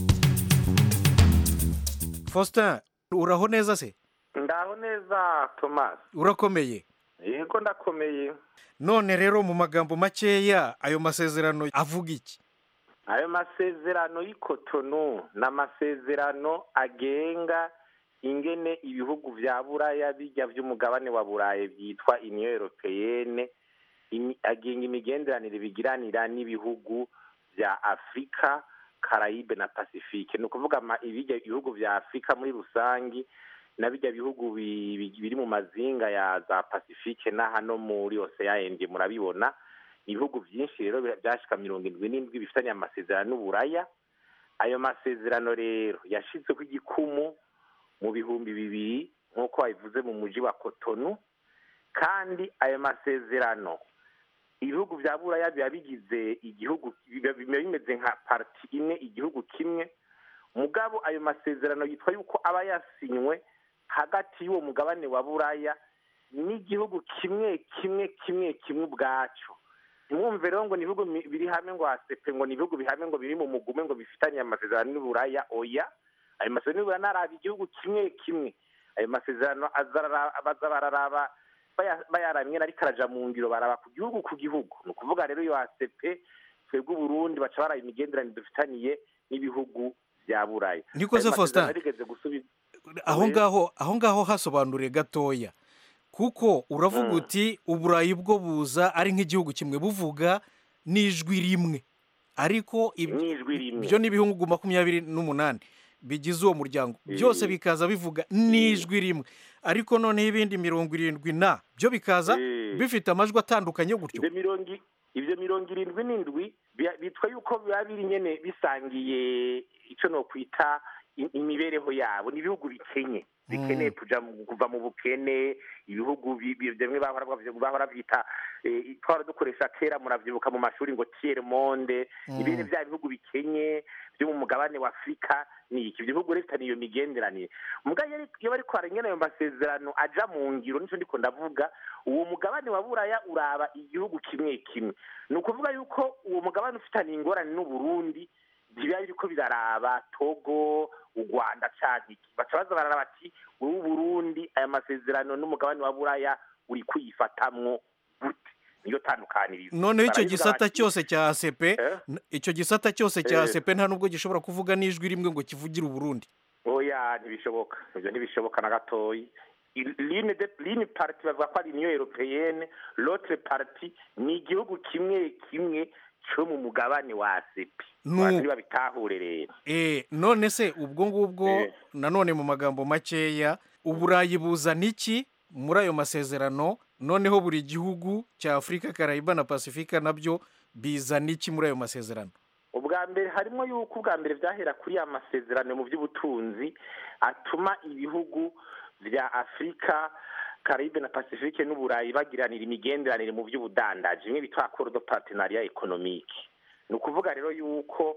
faustin uraho neza se ndaho neza thomas urakomeye yego ndakomeye none rero mu magambo makeya ayo masezerano avuga iki ayo masezerano y'ikotonu ni amasezerano agenga ingene ibihugu bya buraya bijya by'umugabane wa burayi byitwa uniyo europeyene agenga imigenderanire bigiranira n'ibihugu bya afurika karayibe na pacifique ni ukuvuga ibijya ibihugu bya afurika muri rusange na bijya bihugu biri mu mazinga ya za pacifique na hano muri ocean murabibona ibihugu byinshi rero byashika mirongo irindwi n'indwi bifitanye amasezerano n'uburaya ayo masezerano rero yashyizweho igikumu mu bihumbi bibiri nk'uko babivuze mu mujyi wa kotonu kandi ayo masezerano ibihugu bya buraya biba bigize igihugu biba bimeze nka pariti imwe igihugu kimwe mugabo ayo masezerano yitwa yuko aba yasinywe hagati y'uwo mugabane wa buraya n'igihugu kimwe kimwe kimwe kimwe ubwacyo ntimwumve rero ngo ni ibihugu biri hamwe ngo hasepe ngo ni ibihugu bihamwe ngo biri mu mugume ngo bifitanye amasezerano n'uburaya oya ayo masezerano n'uburaya naraba igihugu kimwe kimwe ayo masezerano baza bararaba bayaramye ariko araja mu ngiro baraba ku gihugu ku gihugu ni ukuvuga rero iyo hasepe twebwe uburundi baca baraba imigenderanire dufitaniye n'ibihugu bya buraya niko se faustin aho ngaho aho ngaho hasobanuriye gatoya kuko uravuga uti uburayi bwo buza ari nk'igihugu kimwe buvuga n'ijwi rimwe ariko ibyo ni ibihugu makumyabiri n'umunani bigize uwo muryango byose bikaza bivuga n'ijwi rimwe ariko noneho ibindi mirongo irindwi na byo bikaza bifite amajwi atandukanye gutyo ibyo mirongo irindwi n'indwi bitwa yuko biba biri nyine bisangiye icyo no kwita imibereho yabo ni ibihugu bikenye bikeneye kuva mu bukene ibihugu bimwe bahora byita twara dukoresha kera muravyibuka mu mashuri ngo tiere monde ibindi bya bihugu bikenye byo mu mugabane wa afurika ni iki ibyo bihugu rero iyo migenderanire mugabo iyo bari kwarengera ayo masezerano aja mu ngiro nico ndiko ndavuga uwo mugabane wa buraya uraba igihugu kimwe kimwe ni ukuvuga yuko uwo mugabane ufitaniye ingorane n'uburundi biba biriko biraraba togo u rwanda cyangwa iki baca baza bararaba bati wowe burundi aya masezerano n'umugabane wa buraya uri kuyifatamwo gute niyo tandukanirizo noneho icyo gisata cyose cya asepe icyo gisata cyose cya asepe nta nubwo gishobora kuvuga n'ijwi rimwe ngo kivugire uburundi oya ntibishoboka ibyo ntibishoboka na gatoyi line pariti bavuga ko ari niyo europeyene lotre pariti ni igihugu kimwe kimwe cyo mu mugabane wa asepe abantu babitahure rero eh none se ubwo ngubwo nanone mu magambo makeya uburayi buzana iki muri ayo masezerano noneho buri gihugu cya afurika karayiba na pasifika nabyo bizana iki muri ayo masezerano ubwa mbere harimo yuko ubwa mbere byahera kuri ya masezerano mu by'ubutunzi atuma ibihugu bya afurika karibe na pacifique n'uburayi bagiranira imigenderanire mu by'ubudandaji bimwe bitwa accord de partenariat économique ni ukuvuga rero yuko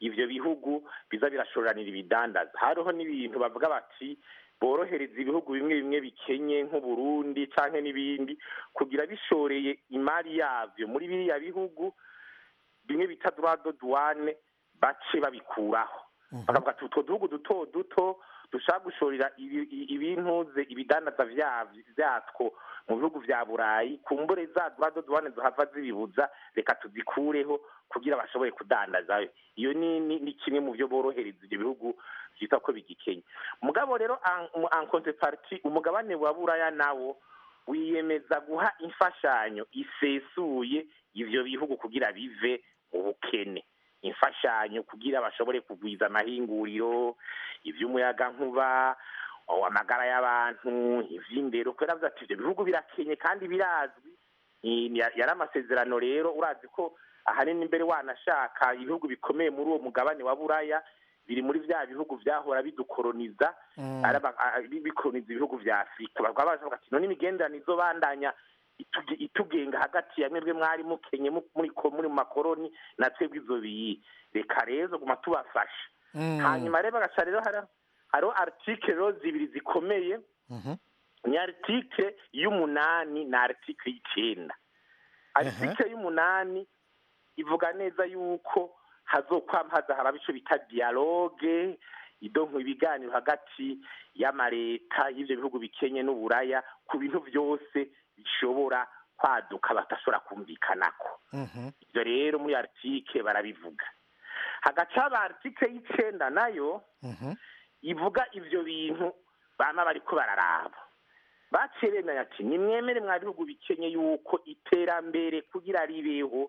ivyo bihugu biza birashoranira ibidandaza hariho n'ibintu bavuga bati borohereza ibihugu bimwe bimwe bikenye nk'uburundi canke n'ibindi kugira bishoreye imari yavyo muri biriya bihugu bimwe bita droit de douane bace babikuraho bakavuga ati utwo duhugu duto duto dushaka gushorera ibi- i- ibintuze ibidandaza vyavyo- vyatwo mu bihugu vya burayi kumbure za droit de douane zohava zibibuza reka tuzikureho kugira bashobore kudandazayo iyo ni, ni, ni kimwe mu vyo borohereza ivyo bihugu vyita ko bigikenya mugabo rero en en contrepartie umugabane wa buraya nawo wiyemeza guha imfashanyo isesuye ivyo bihugu kugira bive mu bukene imfashanyo kugira bashobore kugwiza amahinguriro ivy'umuyagankuba oh, amagara y'abantu ivy'indero kubera avuze ati ivyo bihugu birakenye kandi birazwi Ni- ni- yari amasezerano rero urazi ko ahanini mbere wanashaka ibihugu bikomeye muri uwo mugabane wa buraya biri muri vya bihugu vyahora bidukoroniza Mm. araba- a- bi- bikoroniza ibihugu vya afurika bakaba bavuga ati none imigenderanire izobandanya ituge- itugenga hagati ya mwebwe mwari mukenye mu- muri ko- muri mu makoroni na twebwe izo biyi reka rero guma tubafasha Mm. hanyuma rero bagaca rero hari- hariho article rero zibiri zikomeye Mhm. ni article y'umunani na article y'icenda article y'umunani ivuga neza yuko hazokwama haza haraba ico bita dialogue idonko ibiganiro hagati y'amareta y'ivyo bihugu bikenye n'uburaya ku bintu vyose bishobora kwaduka badashobora kumvikanako Mhm. ivyo rero muri article barabivuga hagaca haba article y'icenda nayo Mhm. ivuga ivyo bintu bama bariko bararaba baciye bemenya ati nimwemere mwa bihugu bikenye yuko iterambere kugira ribeho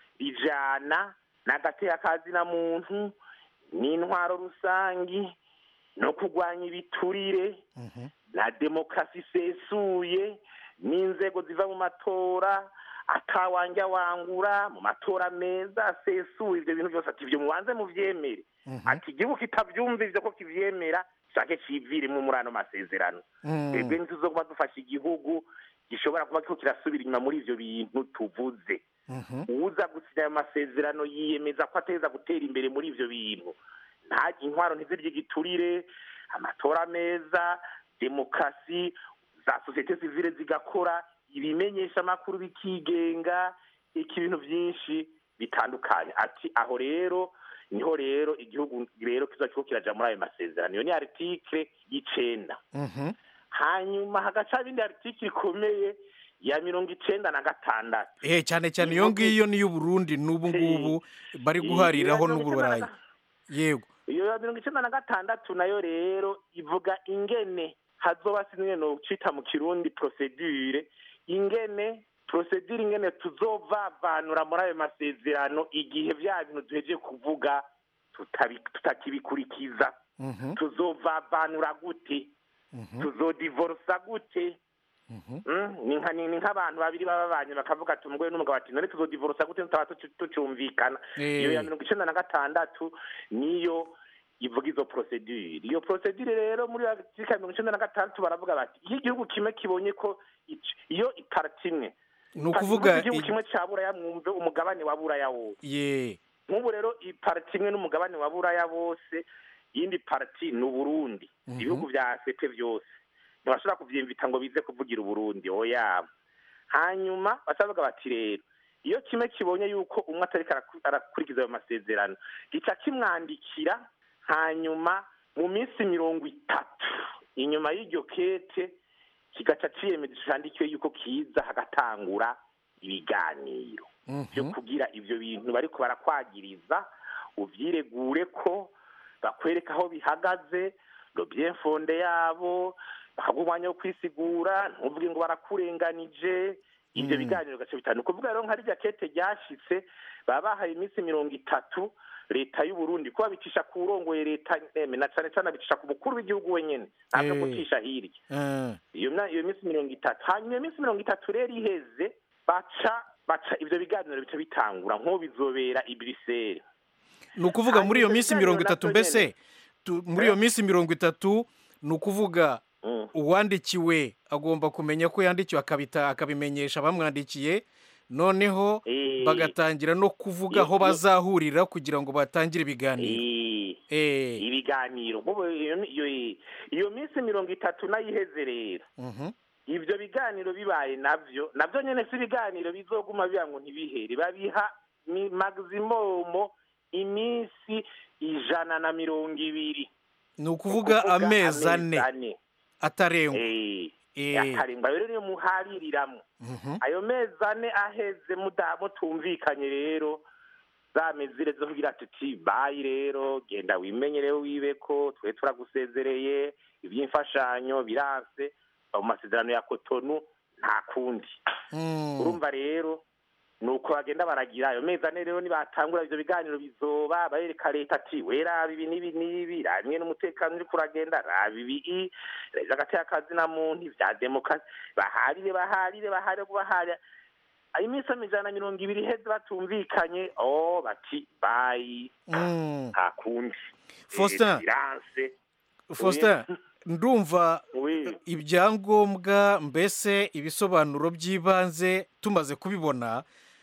rijana n'agateka kazina muntu n'intwaro rusangi no kurwanya ibiturire Mhm. na demokarasi isesuye n'inzego ziva mu matora atawanja wangura mu matora meza asesuye ibyo bintu byose ati ibyo mubanze muvyemere ati igihugu kitavyumva ivyo ko kivyemera shake civiremwo muri ano masezerano Mm. twebwe ntituzoguma dufasha igihugu gishobora kuba kiriko kirasubira inyuma muri ivyo bintu tuvuze Mhm. uwuza gusinya ayo masezerano yiyemeza ko ateza gutera imbere muri ivyo bintu nta intwaro ntizirye igiturire amatora meza demokarasi za sosiyete sivile zigakora ibimenyesha amakuru bikigenga iki ibintu vyinshi bitandukanye ati aho rero niho rero igihugu rero kizoba kiriko kiraja muri ayo masezerano iyo ni article y'icenda Mhm. hanyuma hagaca ibindi article ikomeye ya mirongo icenda na gatandatu Eh cyane cyane iyo ngiyo ni y'uburundi n'ubu ngubu bari guhariraho Iyo mirongo icenda na n'uburayi yego iyo ya mirongo icenda na gatandatu nayo rero ivuga ingene hazoba sinwe no cita mu kirundi procedure ingene procedure ingene tuzovavanura muri ayo masezerano igihe vya bintu duhejeje kuvuga tutabi- tutakibikurikiza Mhm. tuzovavanura gute tuzodivorsa gute Mm, ni nka ni ni nk'abantu babiri baba babanye bakavuga ati umugore n'umugabo ati none tuzodivorsa gute tutaba tucu- tucumvikana Eh. iyo ya mirongo icenda na gatandatu niyo ivuga izo procedure iyo procedure rero muri article ya mirongo icenda na gatandatu baravuga bati iyo igihugu kimwe kibonye ko ic- iyo iparti imwe Ni ukuvuga igihugu i- kimwe ca buraya mwumve umugabane wa buraya wose ye nk'ubu rero iparti imwe n'umugabane wa buraya bose iyindi parti ni uburundi Mhm. ibihugu vya sepe vyose ntibashobora kuvyimvita ngo bize kuvugira uburundi oya hanyuma bacavuga bati rero iyo kimwe kibonye yuko umwe atariko araku- arakurikiza ayo masezerano gica kimwandikira hanyuma mu minsi mirongo itatu inyuma y'iryo kete kigaca ciyemeza candikiwe yuko kiza hagatangura ibiganiro byo kugira ivyo bintu bariko barakwagiriza uvyiregure ko bakwereka aho bihagaze lo bien fonde yabo bahabwa umwanya wo kwisigura ntuvuge ngo barakurenganije ivyo Mm. biganiro gace bitanu kuvuga rero nka rirya kete ryashitse baba bahaye iminsi mirongo itatu leta y'u Burundi kuba bicisha ku urongoye leta eme na cane cane abicisha ku mukuru w'igihugu wenyene ntabwo Eh. gucisha hirya Eh. iyo mya- iyo minsi mirongo itatu hanyuma iyo minsi mirongo itatu rero iheze baca baca ivyo biganiro bica bitangura nk'ubu bizobera i Bruxelles ni ukuvuga muri iyo Hanyuma minsi ibiganiro mirongo itatu navyo mbese tu- muri iyo minsi mirongo itatu ni ukuvuga uwandikiwe agomba kumenya ko yandikiwe akabita akabimenyesha abamwandikiye noneho Eh. bagatangira no kuvuga aho Iyo- bazahurira kugira ngo batangire ibiganiro Eh, ibiganiro nk'ubu iyo iyo- iyo minsi mirongo itatu nayiheze rero Mhm. ibyo biganiro bibaye nabyo nabyo nyine si ibiganiro bizoguma biba ngo ntibihere babiha ni maximum iminsi ijana na mirongo ibiri ni ukuvuga amezi ane atarengwa Eh, Eh. akarengwa rero niyo muhaririramo Mhm. ayo mezi ane aheze muda- mutumvikanye rero za mezire zo kugira tuti bayi rero genda wimenyere wibe ko twe turagusezereye iby'imfashanyo biranse mu masezerano ya kotonu nta kundi Mm. urumva rero ni uko bagenda baragira ayo mezi ane rero nibatangura ivyo biganiro bizoba barereka leta ati we raba ibi n'ibi n'ibi raba imwe n'umutekano uriko uragenda raba ibi reba agateka kazina muntu ivya demokarasi baharire baharire baharire baharire iminsi amajana na mirongo ibiri iheze batumvikanye oh bati bayi Mm. nta kundi Faustin. Eh, biranse faustin ndumva Oui. ibyangombwa mbese ibisobanuro by'ibanze tumaze kubibona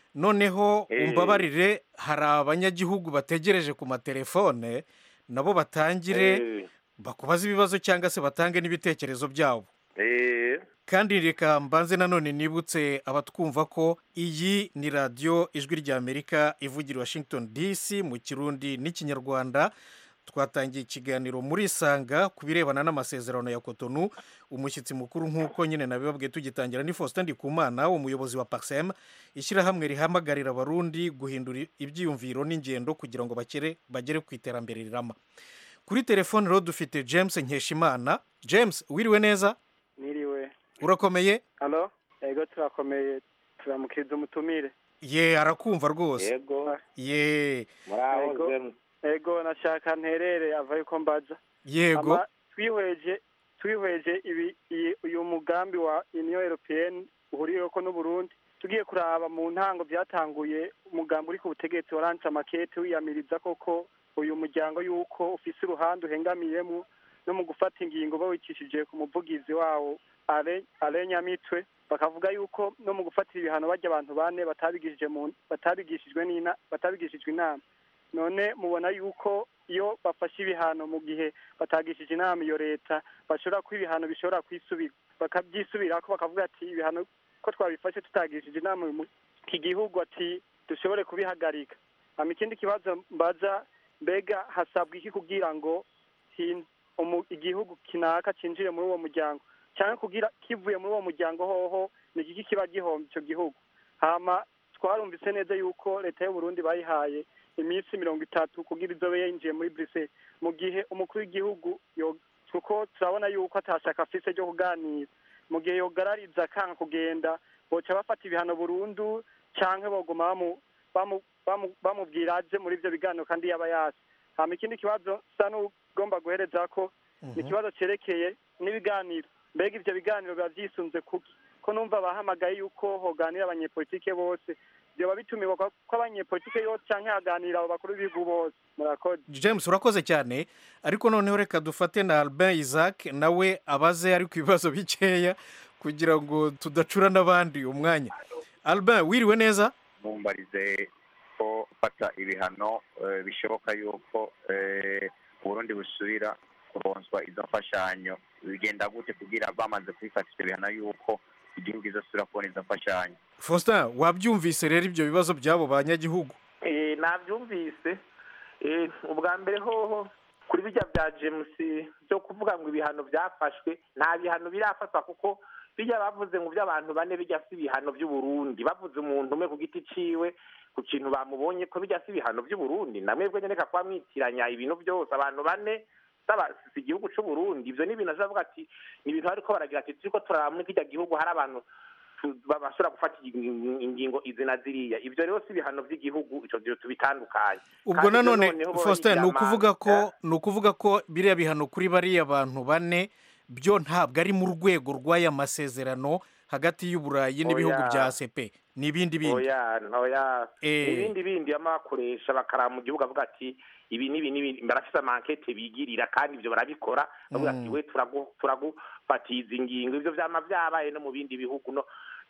noneho Eh. umbabarire hari abanyagihugu bategereje ku matelefone nabo batangire Eh. bakubaze ibibazo cyangwa se batange n'ibitekerezo byabo Eh. kandi reka mbanze nanone nibutse abatwumva ko iyi ni radiyo ijwi ry'amerika ivugira i washington dc mu kirundi n'ikinyarwanda twatangiye ikiganiro muri isanga ku birebana n'amasezerano ya kotonu umushyitsi mukuru nk'uko nyine nabibabwiye tugitangira ni faustin ndikumana umuyobozi wa parsem ishyirahamwe rihamagarira abarundi guhindura ibyiyumviro n'ingendo kugira ngo bakere bagere ku iterambere rirama kuri telefone rero dufite james nkeshimana james wiriwe neza Niriwe. urakomeye Halo? Ego turakomeye. Turamukiriza umutumire. ye arakumva rwose Yego. ye Ego. Ego nashaka nterere ava yuko mbaza. Yego. Ama twihweje twihweje ibi iyi- uyu mugambi wa Union Européenne uhuriyeko n'u Burundi tugiye kuraba mu ntango byatanguye umugambi uri ku butegetsi warance amakete wiyamiriza koko uyu muryango yuko ufise uruhande uhengamiyemo no mu gufata ingingo bawicishije ku muvugizi wawo Ale- Ale Nyamitwe bakavuga yuko no mu gufatira ibihano bajya abantu bane batabigishije mu batabigishijwe n'ina batabigishijwe inama none mubona yuko iyo bafashe ibihano mu gihe batagishije inama iyo leta bashobora ko ibihano bishobora kwisubira bakabyisubirako bakavuga ati ibihano ko twabifashe tutagishije inama uyu mu- iki gihugu ati dushobore kubihagarika hama ikindi kibazo mbaza mbega hasabwa iki kugira ngo hin- umu- igihugu kinaka cinjire muri uwo muryango cyangwa kugira kivuye muri uwo muryango hoho ni igiki kiba gihomba icyo gihugu hama twarumvise neza yuko leta y'u Burundi bayihaye iminsi mirongo itatu kugira izobe yinjiye muri Bruxelles mu gihe umukuru w'igihugu yo- kuko turabona yuko atashaka afise ryo kuganira mu gihe yogarariza akanga kugenda boca bafata ibihano burundu canke boguma bamu- bamu- bamu- bamubwira aje muri ivyo biganiro kandi yaba yasi hama ikindi kibazo sa n'ugomba guhereza ko ni ikibazo cerekeye n'ibiganiro mbega ivyo biganiro biba vyisunze kuki ko numva bahamagaye yuko hoganira abanyepolitike bose vyoba bitumiwe ko ko abanyepolitike yose canke haganira abo bakuru b'ibihugu bose murakoze james urakoze cyane ariko noneho reka dufate na albin isaac nawe abaze ari ku bibazo bikeya kugira ngo tudacura n'abandi umwanya albin wiriwe neza mumbarize ko fata ibihano eh, bishoboka yuko eh, uburundi busubira kuronswa izo mfashanyo bigenda gute kugira bamaze kubifata ivyo bihano yuko igihugu izosubira kubona izo mfashanyo faustin wabyumvise rero ibyo bibazo by'abo banyagihugu Eh, nabyumvise Eh, ubwa mbere hoho kuri bijya bya james byo kuvuga ngo ibihano byafashwe nta bihano birafatwa kuko bijya bavuze ngo by'abantu bane bijya si ibihano by'uburundi bavuze umuntu umwe ku giti ciwe ku kintu bamubonye ko bijya si ibihano by'uburundi namwebwe nyereka kuba mwitiranya ibintu byose abantu bane saba si igihugu c'uburundi ivyo ni ibintu azavuga ati ni ibintu bariko baragira ati turiko turaraba muri kirya gihugu hari abantu tu- ba- bashobora gufata ing- ingingo izi na ziriya ivyo rero si ibihano by'igihugu ico gihe tubitandukanye ubwo Kandi ivyo nanone noneho bo faustin ni babigira ukuvuga amande. ko ni ukuvuga ko biriya bihano kuri bariya bantu bane byo ntabwo ari mu rwego rw'aya masezerano hagati y'uburayi n'ibihugu Oya. bya ACP ni ibindi bindi oya oya Eh. ibindi bindi bama bakoresha bakaraba mu gihugu avuga ati ibi n'ibi n'ibi barafise amankete bigirira kandi ivyo barabikora bavuga ati Mm. we turagu- turagufatiza ingingo ivyo vyama vyabaye no mu bindi bihugu no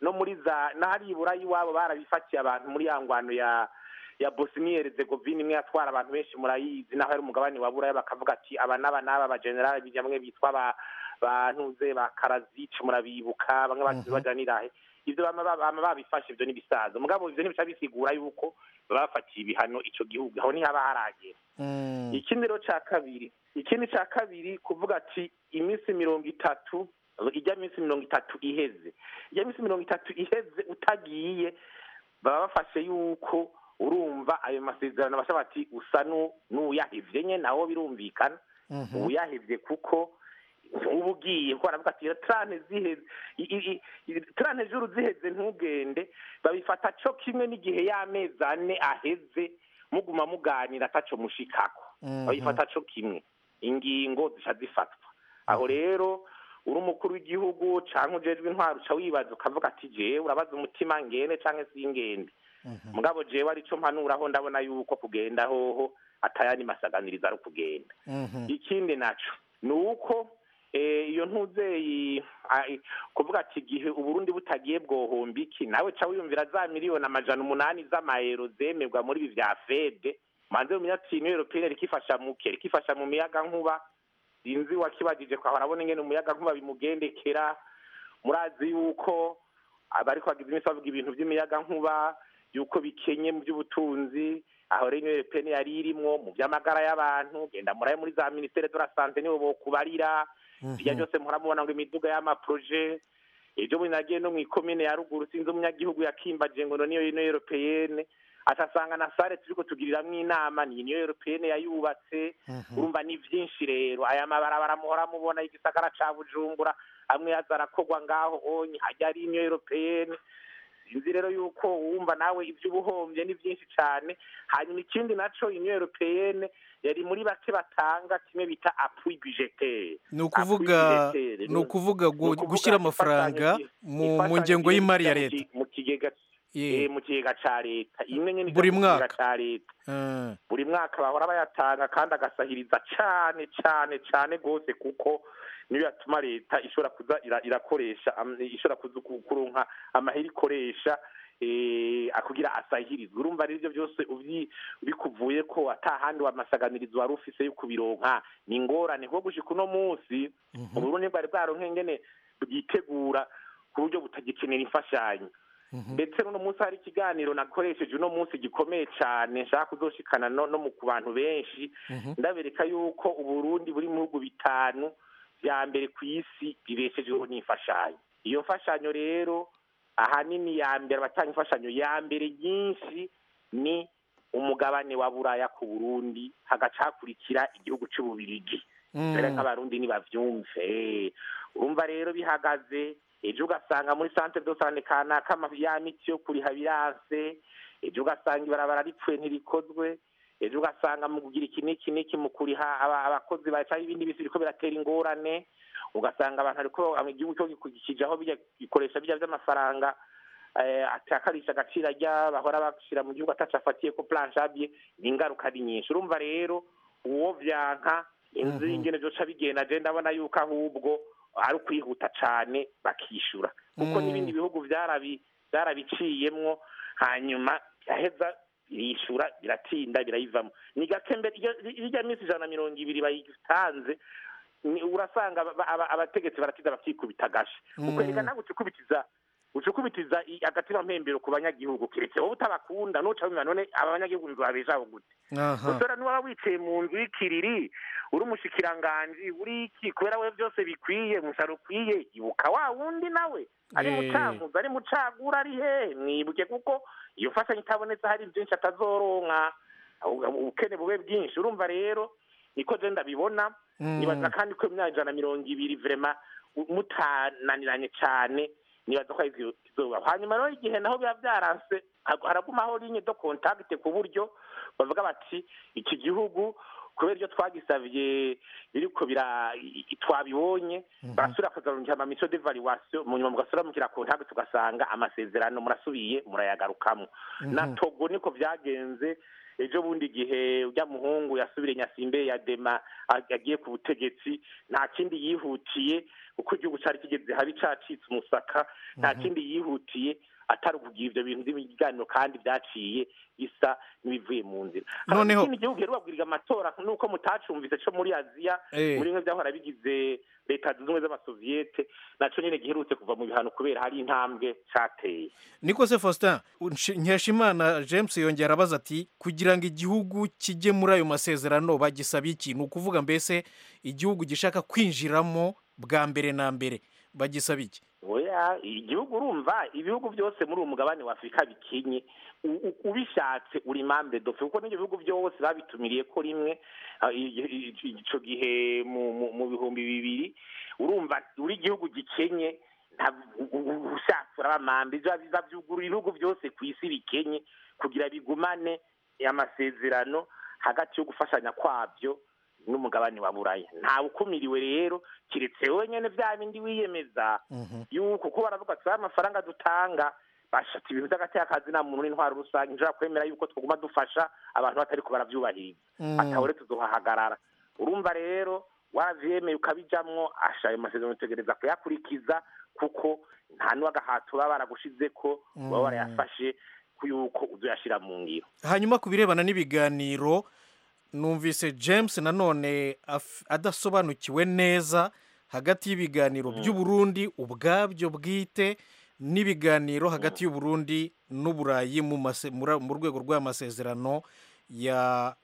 no muri za n'ahari iburayi iwabo barabifatiye abantu muri ya ngwano ya ya Bosnia Herzegovina imwe yatwara abantu benshi murayizi naho ari umugabane wa buraya bakavuga ati aba n'aba n'aba abajenerali bamwe bitwa ba bantuze ba Karazic murabibuka bamwe basize bajanirahe ivyo bama bama babifashe ivyo n'ibisaza mugabo ivyo ntibica bisigura yuko baba bafatiye ibihano ico gihugu aho ntihaba haragera ikindi rero ca kabiri ikindi ca kabiri kuvuga ati iminsi mirongo itatu ijya minsi mirongo itatu iheze ijya minsi mirongo itatu iheze utagiye baba bafashe yuko urumva ayo masezerano bashaka bati usa nu- n'uyahevye nye nawo birumvikana uyahevye kuko uba ugiye kuko baravuga ati trane ziheze i- i- i- trane juru ziheze ntugende babifata co kimwe n'igihe y'amezi ane aheze muguma muganira ataco mushikako Mhm. babifata co kimwe ingingo zica zifatwa aho rero uri umukuru w'igihugu canke ujejwe intwaro uca wibaza ukavuga ati jewe urabaza umutima ngende canke singende mugabo jewe arico mpanuraho ndabona yuko kugenda hoho atayandi masaganiriza ari ukugenda ikindi naco ni uko eh, iyo ntuzeyi ah, i- kuvuga ati igihe uburundi butagiye bwohomba iki nawe ca wiyumvira za miliyoni amajana umunani z'amayero zemerwa muri ibi vya fede manze mumenya ati iniyo europeyine rikifasha muke rikifasha mu miyaga nkuba sinzi wakibajije kwa arabona ingene umuyaga nkuba bimugendekera murazi yuko abariko bagize iminsi bavuga ibintu vy'imiyaga nkuba yuko bikenye mu by'ubutunzi aho rero iniyo europeyine yari irimwo mu vy'amagara y'abantu genda muraye muri za ministere de la sante nibo bokubarira bijya byose muhora mubona ngo imiduga y'amaproje ejo bundi nagiye no mw'ikomine ya ruguru sinzi umunyagihugu yakimbaje ngo no niyo ino europeyene atasanga na sare turiko tugiriramwo inama ni iniyo europeyene yayubatse urumva ni vyinshi rero aya mabarabara muhora mubona igisagara ca bujumbura amwe yaza arakorwa ngaho onye hajya ari iniyo europeyene sinzi rero yuko wumva nawe ivy'ubuhombye ni vyinshi cane hanyuma ikindi naco union europeyene yari muri bake batanga kimwe bita appui budgetaire ni ukuvuga ni ukuvuga gu- gushyira amafaranga mu mu ngengo y'imari ya leta mu kigega Ye. eh, mu kigega ca leta imwe nyene ija Buri mu kigega mwaka. ca leta Ah, buri mwaka bahora bayatanga kandi agasahiriza cane cane cane gose kuko niyo yatuma leta ishobora kuza ira- irakoresha am- ishobora kuza ku- kuronka amahera ikoresha eh, kugira asahirizwe urumva rero ivyo byose uvyi- bikuvuye ko ata handi wamasaganirizo wari ufise yo kubironka ni ingorane kuko gushika uno munsi uburundi bwari bwaronke ingene bwitegura ku buryo butagikenera imfashanyo ndetse n'uno munsi hari ikiganiro nakoresheje uno munsi gikomeye cyane nshaka kuzoshikana no, no mu ku bantu benshi ndabereka yuko uburundi buri mu bihugu bitanu vya mbere ku isi bibeshejeho n'imfashanyo iyo mfashanyo rero ahanini ya mbere abatanga imfashanyo ya mbere nyinshi ni umugabane wa buraya ku burundi hagaca hakurikira igihugu c'ububirigi Mm. rero nk'abarundi nibavyumve Eh, urumva rero bihagaze ejo ugasanga muri centre de sante kanaka ama- ya miti yo kuriha biranse ejo ugasanga ibarabara ripfuye ntirikozwe ejo ugasanga mu kugira iki n'iki n'iki mu kuriha aba- abakozi baca ibindi bisi biriko biratera ingorane ugasanga abantu ariko igihugu cyo gikijaho bijya gikoresha bijya vy'amafaranga eh, atakarisha agaciro ajya bahora bashira mu gihugu ataco afatiye ko planchable ni ingaruka ari nyinshi urumva rero uwo vyanka inzu y'ingene vyoca bigenda je ndabona yuko ahubwo ari ukwihuta cane bakishura kuko Mm. n'ibindi bihugu vyarabi vyarabiciyemwo hanyuma biraheza birishura biratinda birayivamo ni gake mbere iryo- irya minsi ijana na mirongo ibiri bayitanze ni- urasanga aba- aba- abategetsi baratiza bakikubita agashi Mm. ukwereka nawe ucukubitiza ucukubitiza i- agatima mpembero ku banyagihugu keretse wowe utabakunda nuca wumva none abanyagihugu nzabeshaho gute aha gutora niwaba wicaye mu nzu y'ikiriri uri umushikiranganji uri iki kubera we byose bikwiye umusaruro ukwiye ibuka wa wundi nawe ari Eh. mucankuzo ari mucagura ari he mwibuke kuko iyo mfashanyo itabonetse hari byinshi atazoronka u- ubukene bube bwinshi urumva rero niko je ndabibona Mm. nibaza kandi ko imyaka ijana na mirongo ibiri vrema u- mutananiranye cane nibaza ko ari kizobaho hanyuma rero igihe naho biba byaranse ha- haragumaho linye do contact ku buryo bavuga bati iki gihugu kubera ibyo twagisavye biriko bira i- i- twabibonye barasubira kuzarungika ama mission d'evaluation mu nyuma mugasubira mukira contact tugasanga amasezerano murasubiye murayagarukamwo na Mhm. togo niko vyagenze ejo bundi igihe ujya muhungu yasubire nyasimbe ya dema agiye ku butegetsi nta kindi yihutiye kuko igihugu cyari kigeze habi cacitse umusaka nta kindi yihutiye atari ukugira ibyo bintu by'ibiganiro kandi byaciye bisa n'ibivuye mu nzira Noneho- ikindi gihugu rero babwiriza amatora nuko mutacumvise cyo muri aziya Eh. muri bimwe byahora bigize leta zunze ubumwe z'amasoviyete naco nyene giherutse kuva mu bihano kubera hari intambwe cateye niko se faustin Nshi- nkeshimana james yongera abaza ati kugira ngo igihugu kijye muri ayo masezerano bagisaba iki ni ukuvuga mbese igihugu gishaka kwinjiramo bwa mbere na mbere bagisaba iki oya igihugu urumva ibihugu byose muri uwo mugabane wa afurika bikenye U- u- ubishatse uri mambe dofe kuko n'ibyo bihugu byose babitumiriye ko rimwe ah, i- i- i- ico gihe mu- mu- mu bihumbi bibiri urumva uri igihugu gikenye nta- u- u- ushatse urabamambe biba biba byugurura ibihugu byose ku isi bikenye kugira bigumane amasezerano hagati yo gufashanya kwabyo n'umugabane wa buraya ntawe ukumiriwe rero kiretse wowe nyene vya bindi wiyemeza yuko kuko baravuga ati "Aya amafaranga dutanga bashata ibintu by'agatekazi nta muntu n'intwaro rusange nshobora kwemera yuko twaguma dufasha abantu batariko baravyubahiriza Mm. atawe rero tuzohahagarara urumva rero wavyemeye ukabijamwo asha ayo masezerano utegereza kuyakurikiza kuko nta n'uwagahato baba baragushizeko baba Mm. barayafashe yuko uzoyashira mu ngiro hanyuma ku birebana n'ibiganiro numvise james nanone af- adasobanukiwe neza hagati y'ibiganiro by'uburundi ubwabyo bwite n'ibiganiro hagati y'uburundi n'uburayi mu mase- mura- mu rwego rw'amasezerano ya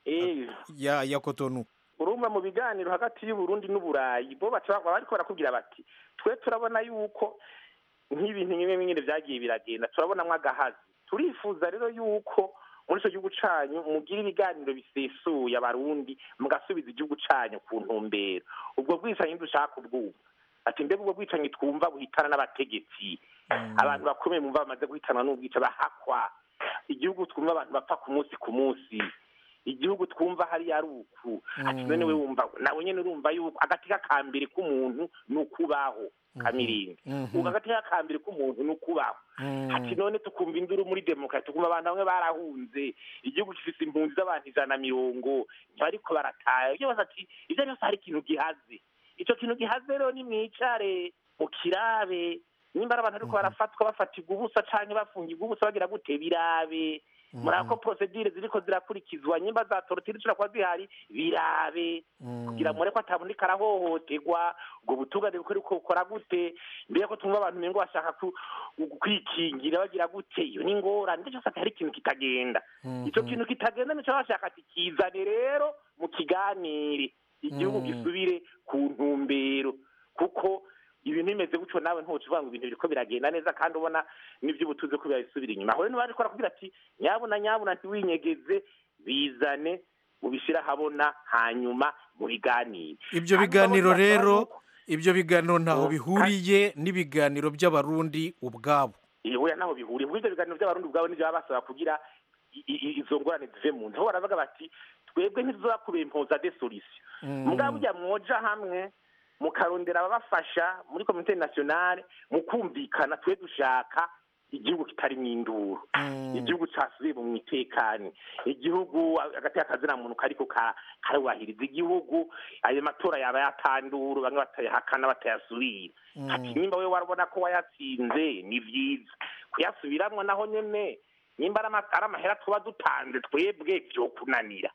ya ya kotonu urumva mu biganiro hagati y'uburundi n'uburayi bo baca baba bariko barakubwira bati twe turabona yuko nk'ibintu bimwe bimwe vyagiye biragenda turabonamwo agahazi turifuza rero yuko muri ico gihugu canyu mugira ibiganiro bisesuye abarundi mugasubiza igihugu canyu ku ntumbero ubwo bwicanyi dushaka ubwubu ati mbega ubwo bwicanyi twumva buhitana n'abategetsi abantu bakomeye mumva bamaze guhitanwa n'ubwica bahakwa igihugu twumva abantu bapfa ku munsi ku munsi igihugu twumva hariya ari uku ati none we wumva nawe nyene urumva yuko agati k'akambere k'umuntu ni ukubaho kamirinda Mhm. ubu agati k'akambere k'umuntu ni ukubaho ati none tukumva induru muri demokarasi tukumva abantu bamwe barahunze igihugu gifise impunzi z'abantu ijana na mirongo ntibariko barataha ibyo bose ati ibyo byose hari ikintu gihaze ico kintu gihaze rero ni mwicare mu kirabe nimba ari abantu ariko barafatwa bafatirwa ubusa canke bafungirwa ubusa bagira gute birabe murako ko procedure ziriko zirakurikizwa nyimba za torotire zishobora kuba zihari birabe kugira mure ko atabundi karahohoterwa ubwo butungane buko bukora gute mbere ko tumva abantu mengo bashaka ku- kwikingira bagira gute iyo ni ingorane ndetse cyose hari ikintu kitagenda ico kintu kitagenda nico bashaka ati kizane rero mu kiganire igihugu Mm. gisubire ku ntumbero kuko ibintu bimeze gutyo nawe ntuca uvuga ngo ibintu biriko biragenda neza kandi ubona n'ivy'ubutuze ko birabisubira inyuma aho rero ntibariko barakubwira ati nyabuna nyabuna ntiwinyegeze bizane ubishira habona hanyuma mu biganiro ibyo Kandi biganiro urabona rero ko- ibyo biganiro ntaho Oh, bihuriye n'ibiganiro by'abarundi ubwabo oya naho bihuriye kuko ivyo biganiro by'abarundi ubwabo nivyo baba basaba kugira i- i- izo ngorane zive mu nzu aho baravuga bati twebwe ntituzakubera impoza de solution Mm. mugabo burya mwoja hamwe mukarondera ababafasha muri komite nationale mukumvikana twe dushaka igihugu kitarimo induru igihugu casubiye mu mitekano igihugu hagati y'akazina muntu kariko ka- karubahiriza igihugu ayo matora yaba yatanduru bamwe batayahakana batayasubira ati nimba we warabona ko wayatsinze ni vyiza kuyasubiramwo naho nyene nimba ari ama- ari amahera tuba dutanze twebwe vyokunanira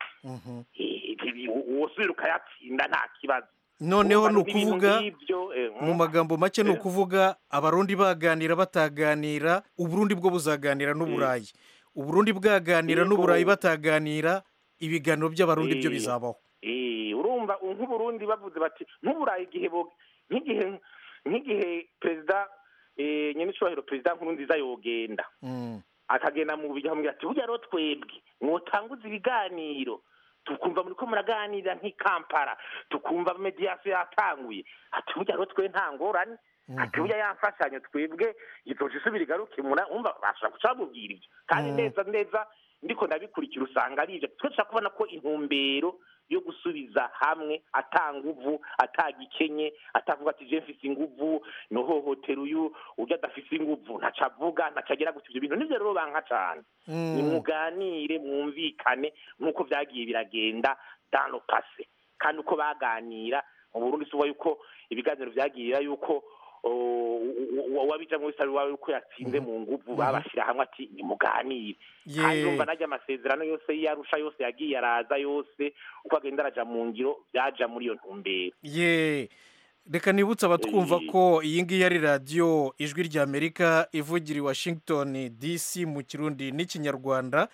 Eh, wosubira ukayatsinda nta kibazo noneho Urumva ni n'ibintu ukuvuga nk'ivyo, eh, mu magambo make ni Eh. ukuvuga abarundi baganira bataganira uburundi bwo buzaganira n'uburayi uburundi bwaganira Yego. n'uburayi bataganira ibiganiro by'abarundi byo Eh. bizabaho Eh, urumva nk'uburundi bavuze bati nk'uburayi igihe bo- nk'igihe nk'igihe perezida eh, nyenicubahiro perezida nkuru nziza yogenda akagenda mu bujya hamwe ati burya rero twebwe mwotanguza ibiganiro tukumva muri ko muraganira nk'i Kampala tukumva mediation yatanguye ati burya rero twe nta ngorane ati burya yamfashanyo twebwe izoca isubira igaruke mura umva bashobora guca bamubwira ibyo kandi Mm. neza neza ndiko ndabikurikira usanga ari ibyo twe dushaka kubona ko intumbero yo gusubiza hamwe atanguvu atagikenye atavuga ati je mfise inguvu nohohotera uyu urya adafise inguvu ntaca avuga ntaca agira gusa ivyo bintu nivyo rero banka cane Mm. nimuganire mwumvikane nk'uko vyagiye biragenda dans le passé kandi uko baganira mu burundi suba yuko ibiganiro vyagira yuko uwabijamwo wese ari wawe yuko yatsinze mu nguvu babashira hamwe ati nimuganire Ye. kandi urumva najya amasezerano yose y'arusha yose yagiye araza yose uko agenda araja mu ngiro vyaja muri iyo ntumbero ye reka nibutse abatwumva ko iyi ngiyi ari radiyo ijwi ry'amerika ivugira i washington dc mu kirundi n'ikinyarwanda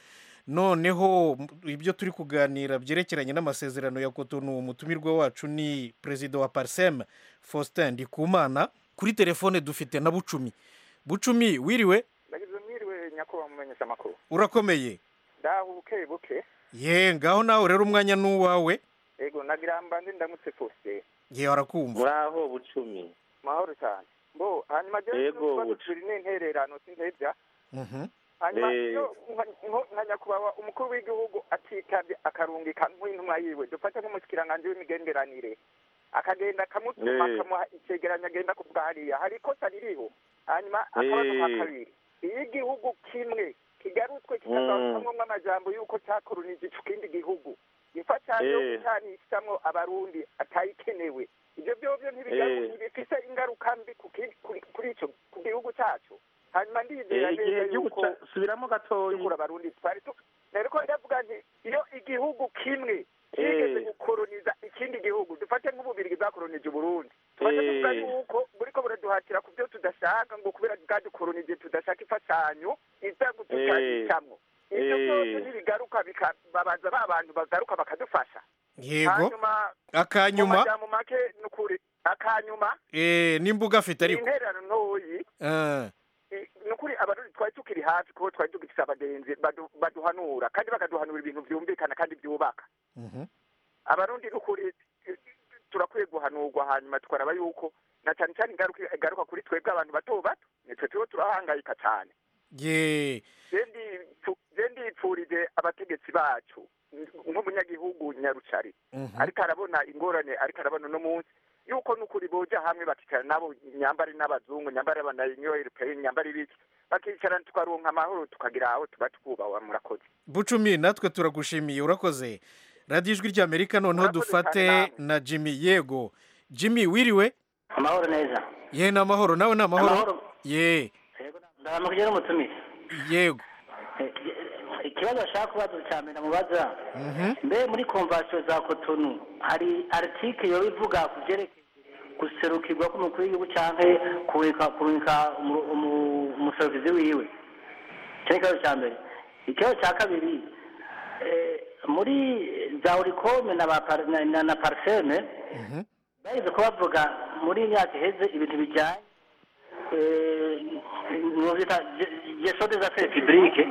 noneho ibyo turi kuganira byerekeranye n'amasezerano ya kotonu umutumirwa wacu ni perezida wa pariseme faustin ndikumana kuri telefone dufite na bucumi bucumi wiriwe nagize mwiriwe nyakubahwa mumenyesha amakuru urakomeye ndaho buke buke ye ngaho nawe rero umwanya ni uwawe ego nagira mbanze ndamutse fose ye arakumva muraho bucumi mahoro cyane mbo hanyuma je Ego, n'utubazo bucu. turi n'intererano sintevya Mhm. hanyuma Eh. iyo nka- nko- nka nyakubahwa umukuru w'igihugu atitabye akarungika nk'intumwa yiwe dufate nk'umushikiranganji w'imigenderanire akagenda akamutuma Eh. akamuha icegeranyo agenda kuvuga hariya hari ikosa ririho hanyuma akabazo ka Eh. kabiri iyo igihugu kimwe kigarutswe Mm. kikagarukamwo amajambo y'uko cakoronije ico kindi gihugu imfashanyo yo Eh. gucanishamwo abarundi atayikenewe ivyo vyovyo Eh. ntibifise ingaruka mbi ku ki- kuri- kuri ico ku gihugu cacu hanyuma ndizera Eh, igihe neza igihugu yuko ca- subiramo gatoyi dukura abarundi twari tu nariko ndavuga nti iyo igihugu kimwe kigeze Eh. gukoroniza ikindi gihugu dufate nk'ububirigi bwakoronije uburundi tumaze Eh. kuvuga yuko buriko buraduhatira ku byo tudashaka ngo kubera bwadukoronije tudashaka imfashanyo iza gutukanishamwo ivyo Eh. byose ntibigaruka bikababaza ba bantu bagaruka bakadufasha yego hanyuma mu akanyuma majambo make ni ukuri akanyuma eh, n'imbuga afite ni ariko intererano ntoyi Ah, ni ukuri abarundi twari tukiri hafi kuko twari tugifise abagenzi badu- baduhanura kandi bakaduhanura ibintu vyumvikana kandi vyubaka mhm. abarundi ni ukuri eh, turakwiye guhanurwa hanyuma tukaraba yuko na cyane cyane ingaruka igaruka kuri twebwe abantu bato bato nitwe turiho turahangayika cyane ye je ndi- je ndipfurije abategetsi bacu nk'umunyagihugu nyarucari Mhm. ariko arabona ingorane ariko arabona uno munsi yuko n'ukuri boja hamwe bakicara nabo nyambari n'abazungu nyambari abanyayo europeye nyambari ibiki bakicarana tukaronka amahoro tukagira aho tuba twubaha murakoze bucumi natwe turagushimiye urakoze radiyo ijwi ry'amerika noneho dufate na jimmy yego jimmy wiriwe amahoro neza ye ni amahoro nawe ni amahoro Amahoro. ye ndahamukije n'umutumire yego ikibazo bashaka kubaza cya mbere mubaza Mhm. mbe muri konvasiyo za kotonu hari aritike yoba ivuga ku byerekeye guserukirwa k'umukuru w'igihugu cyangwa kureka kureka umu- umu- umuserukizi wiwe icyo ni ikibazo cya mbere ikibazo cya kabiri eh, muri za orikome na ba par- na- na- na pariseme bageze ko bavuga muri iyi myaka iheze ibintu bijyanye nuvyita gestion des affaires publiques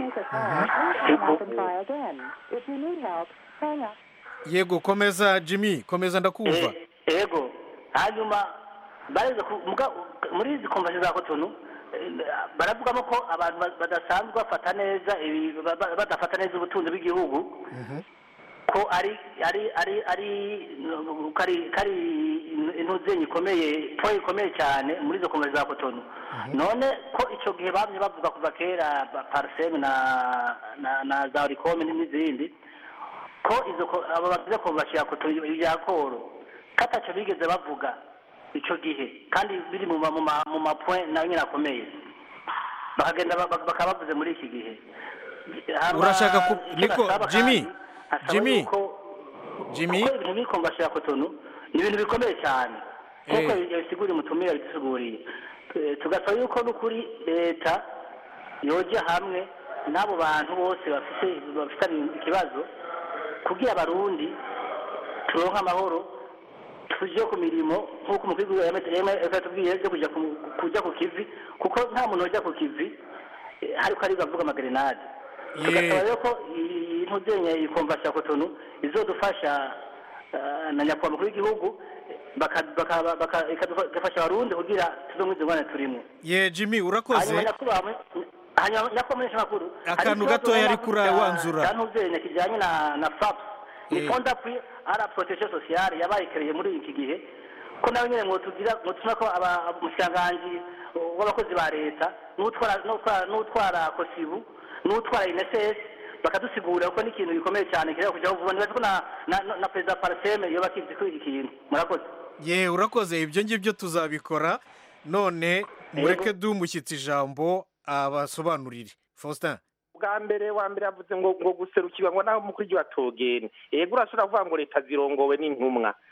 yego komeza jimmy komeza ndakumva ego hanyuma bareze ku- muga- muri izi konvasiyo za kotonu eh, baravugamo ko abantu ba- badasanzwe bafata neza ibi- ba- ba- badafata neza ubutunzi bw'igihugu ko ari ari ari ari ko ari ko ari intuzenyi ikomeye po ikomeye cyane muri izo konvasiyo za kotonu none ko icyo gihe bamye bavuga kuva kera ba- pariseme na na na za orikome n'izindi ko izo ko- abo bagize konvasiyo ya kotonu ibya koro ko atacyo bigeze bavuga icyo gihe kandi biri mu ma- mu ma- mu mapoint nayo nyine akomeye bakagenda ba- ba- bakaba bavuze muri iki gihe Hama urashaka ku icyo niko nasaba jimmy kandi, asaba jimmy yuko- jimmy kuko ibintu biri konvasiyo ya kotonu ni ibintu bikomeye cyane nk'uko Eh. yabisiguriye umutumire yabisiguriye Eh, tugasaba yuko n'ukuri leta yoja hamwe n'abo bantu bose bafite bafitanye ikibazo kugira abarundi turonke amahoro tuje ku mirimo nk'uko umukuru w'igihugu yatubwiye yo kujya ku- kujya ku kivi kuko nta muntu ujya ku kivi eh, ariko ariko avuga amagrenade tugasaba rero ko iyi ntuzenye iyi konvasiyo ya kotonu izodufasha eh, na nyakubahwa mukuru w'igihugu baka- baka- baka- ikadufa- igafasha abarundi kugira tuve muri izo ngorane turimo ye jimmy urakoze hanyuma nyakubahwa hanyuma nyakubahwa menyeshamakuru Akantu gatoya ariko urawanzura. cyantuzenya kijyanye na na faps ni Eh. fond d'appui ara protection sociale yabaye kereye muri iki gihe ko nawe nyine mwotugira mwotuma ko aba- umushikiranganji w'abakozi ba leta n'utwara n'utwara- n'utwara kosibu n'utwara ineses bakadusigurira ko n'ikintu gikomeye cyane kireba kujyaho vuba nibaza ko na na- na perezida pariseme yoba akizi kuri iki kintu murakoze ye urakoze ibyo ngibyo tuzabikora none mureke duhe umushyitsi ijambo abasobanurire faustin bwa mbere wa mbere yavuze ngo ngo guserukirwa ngo naho umukuru w'igihugu atogene yego urashobora kuvuga ngo leta zirongowe n'intumwa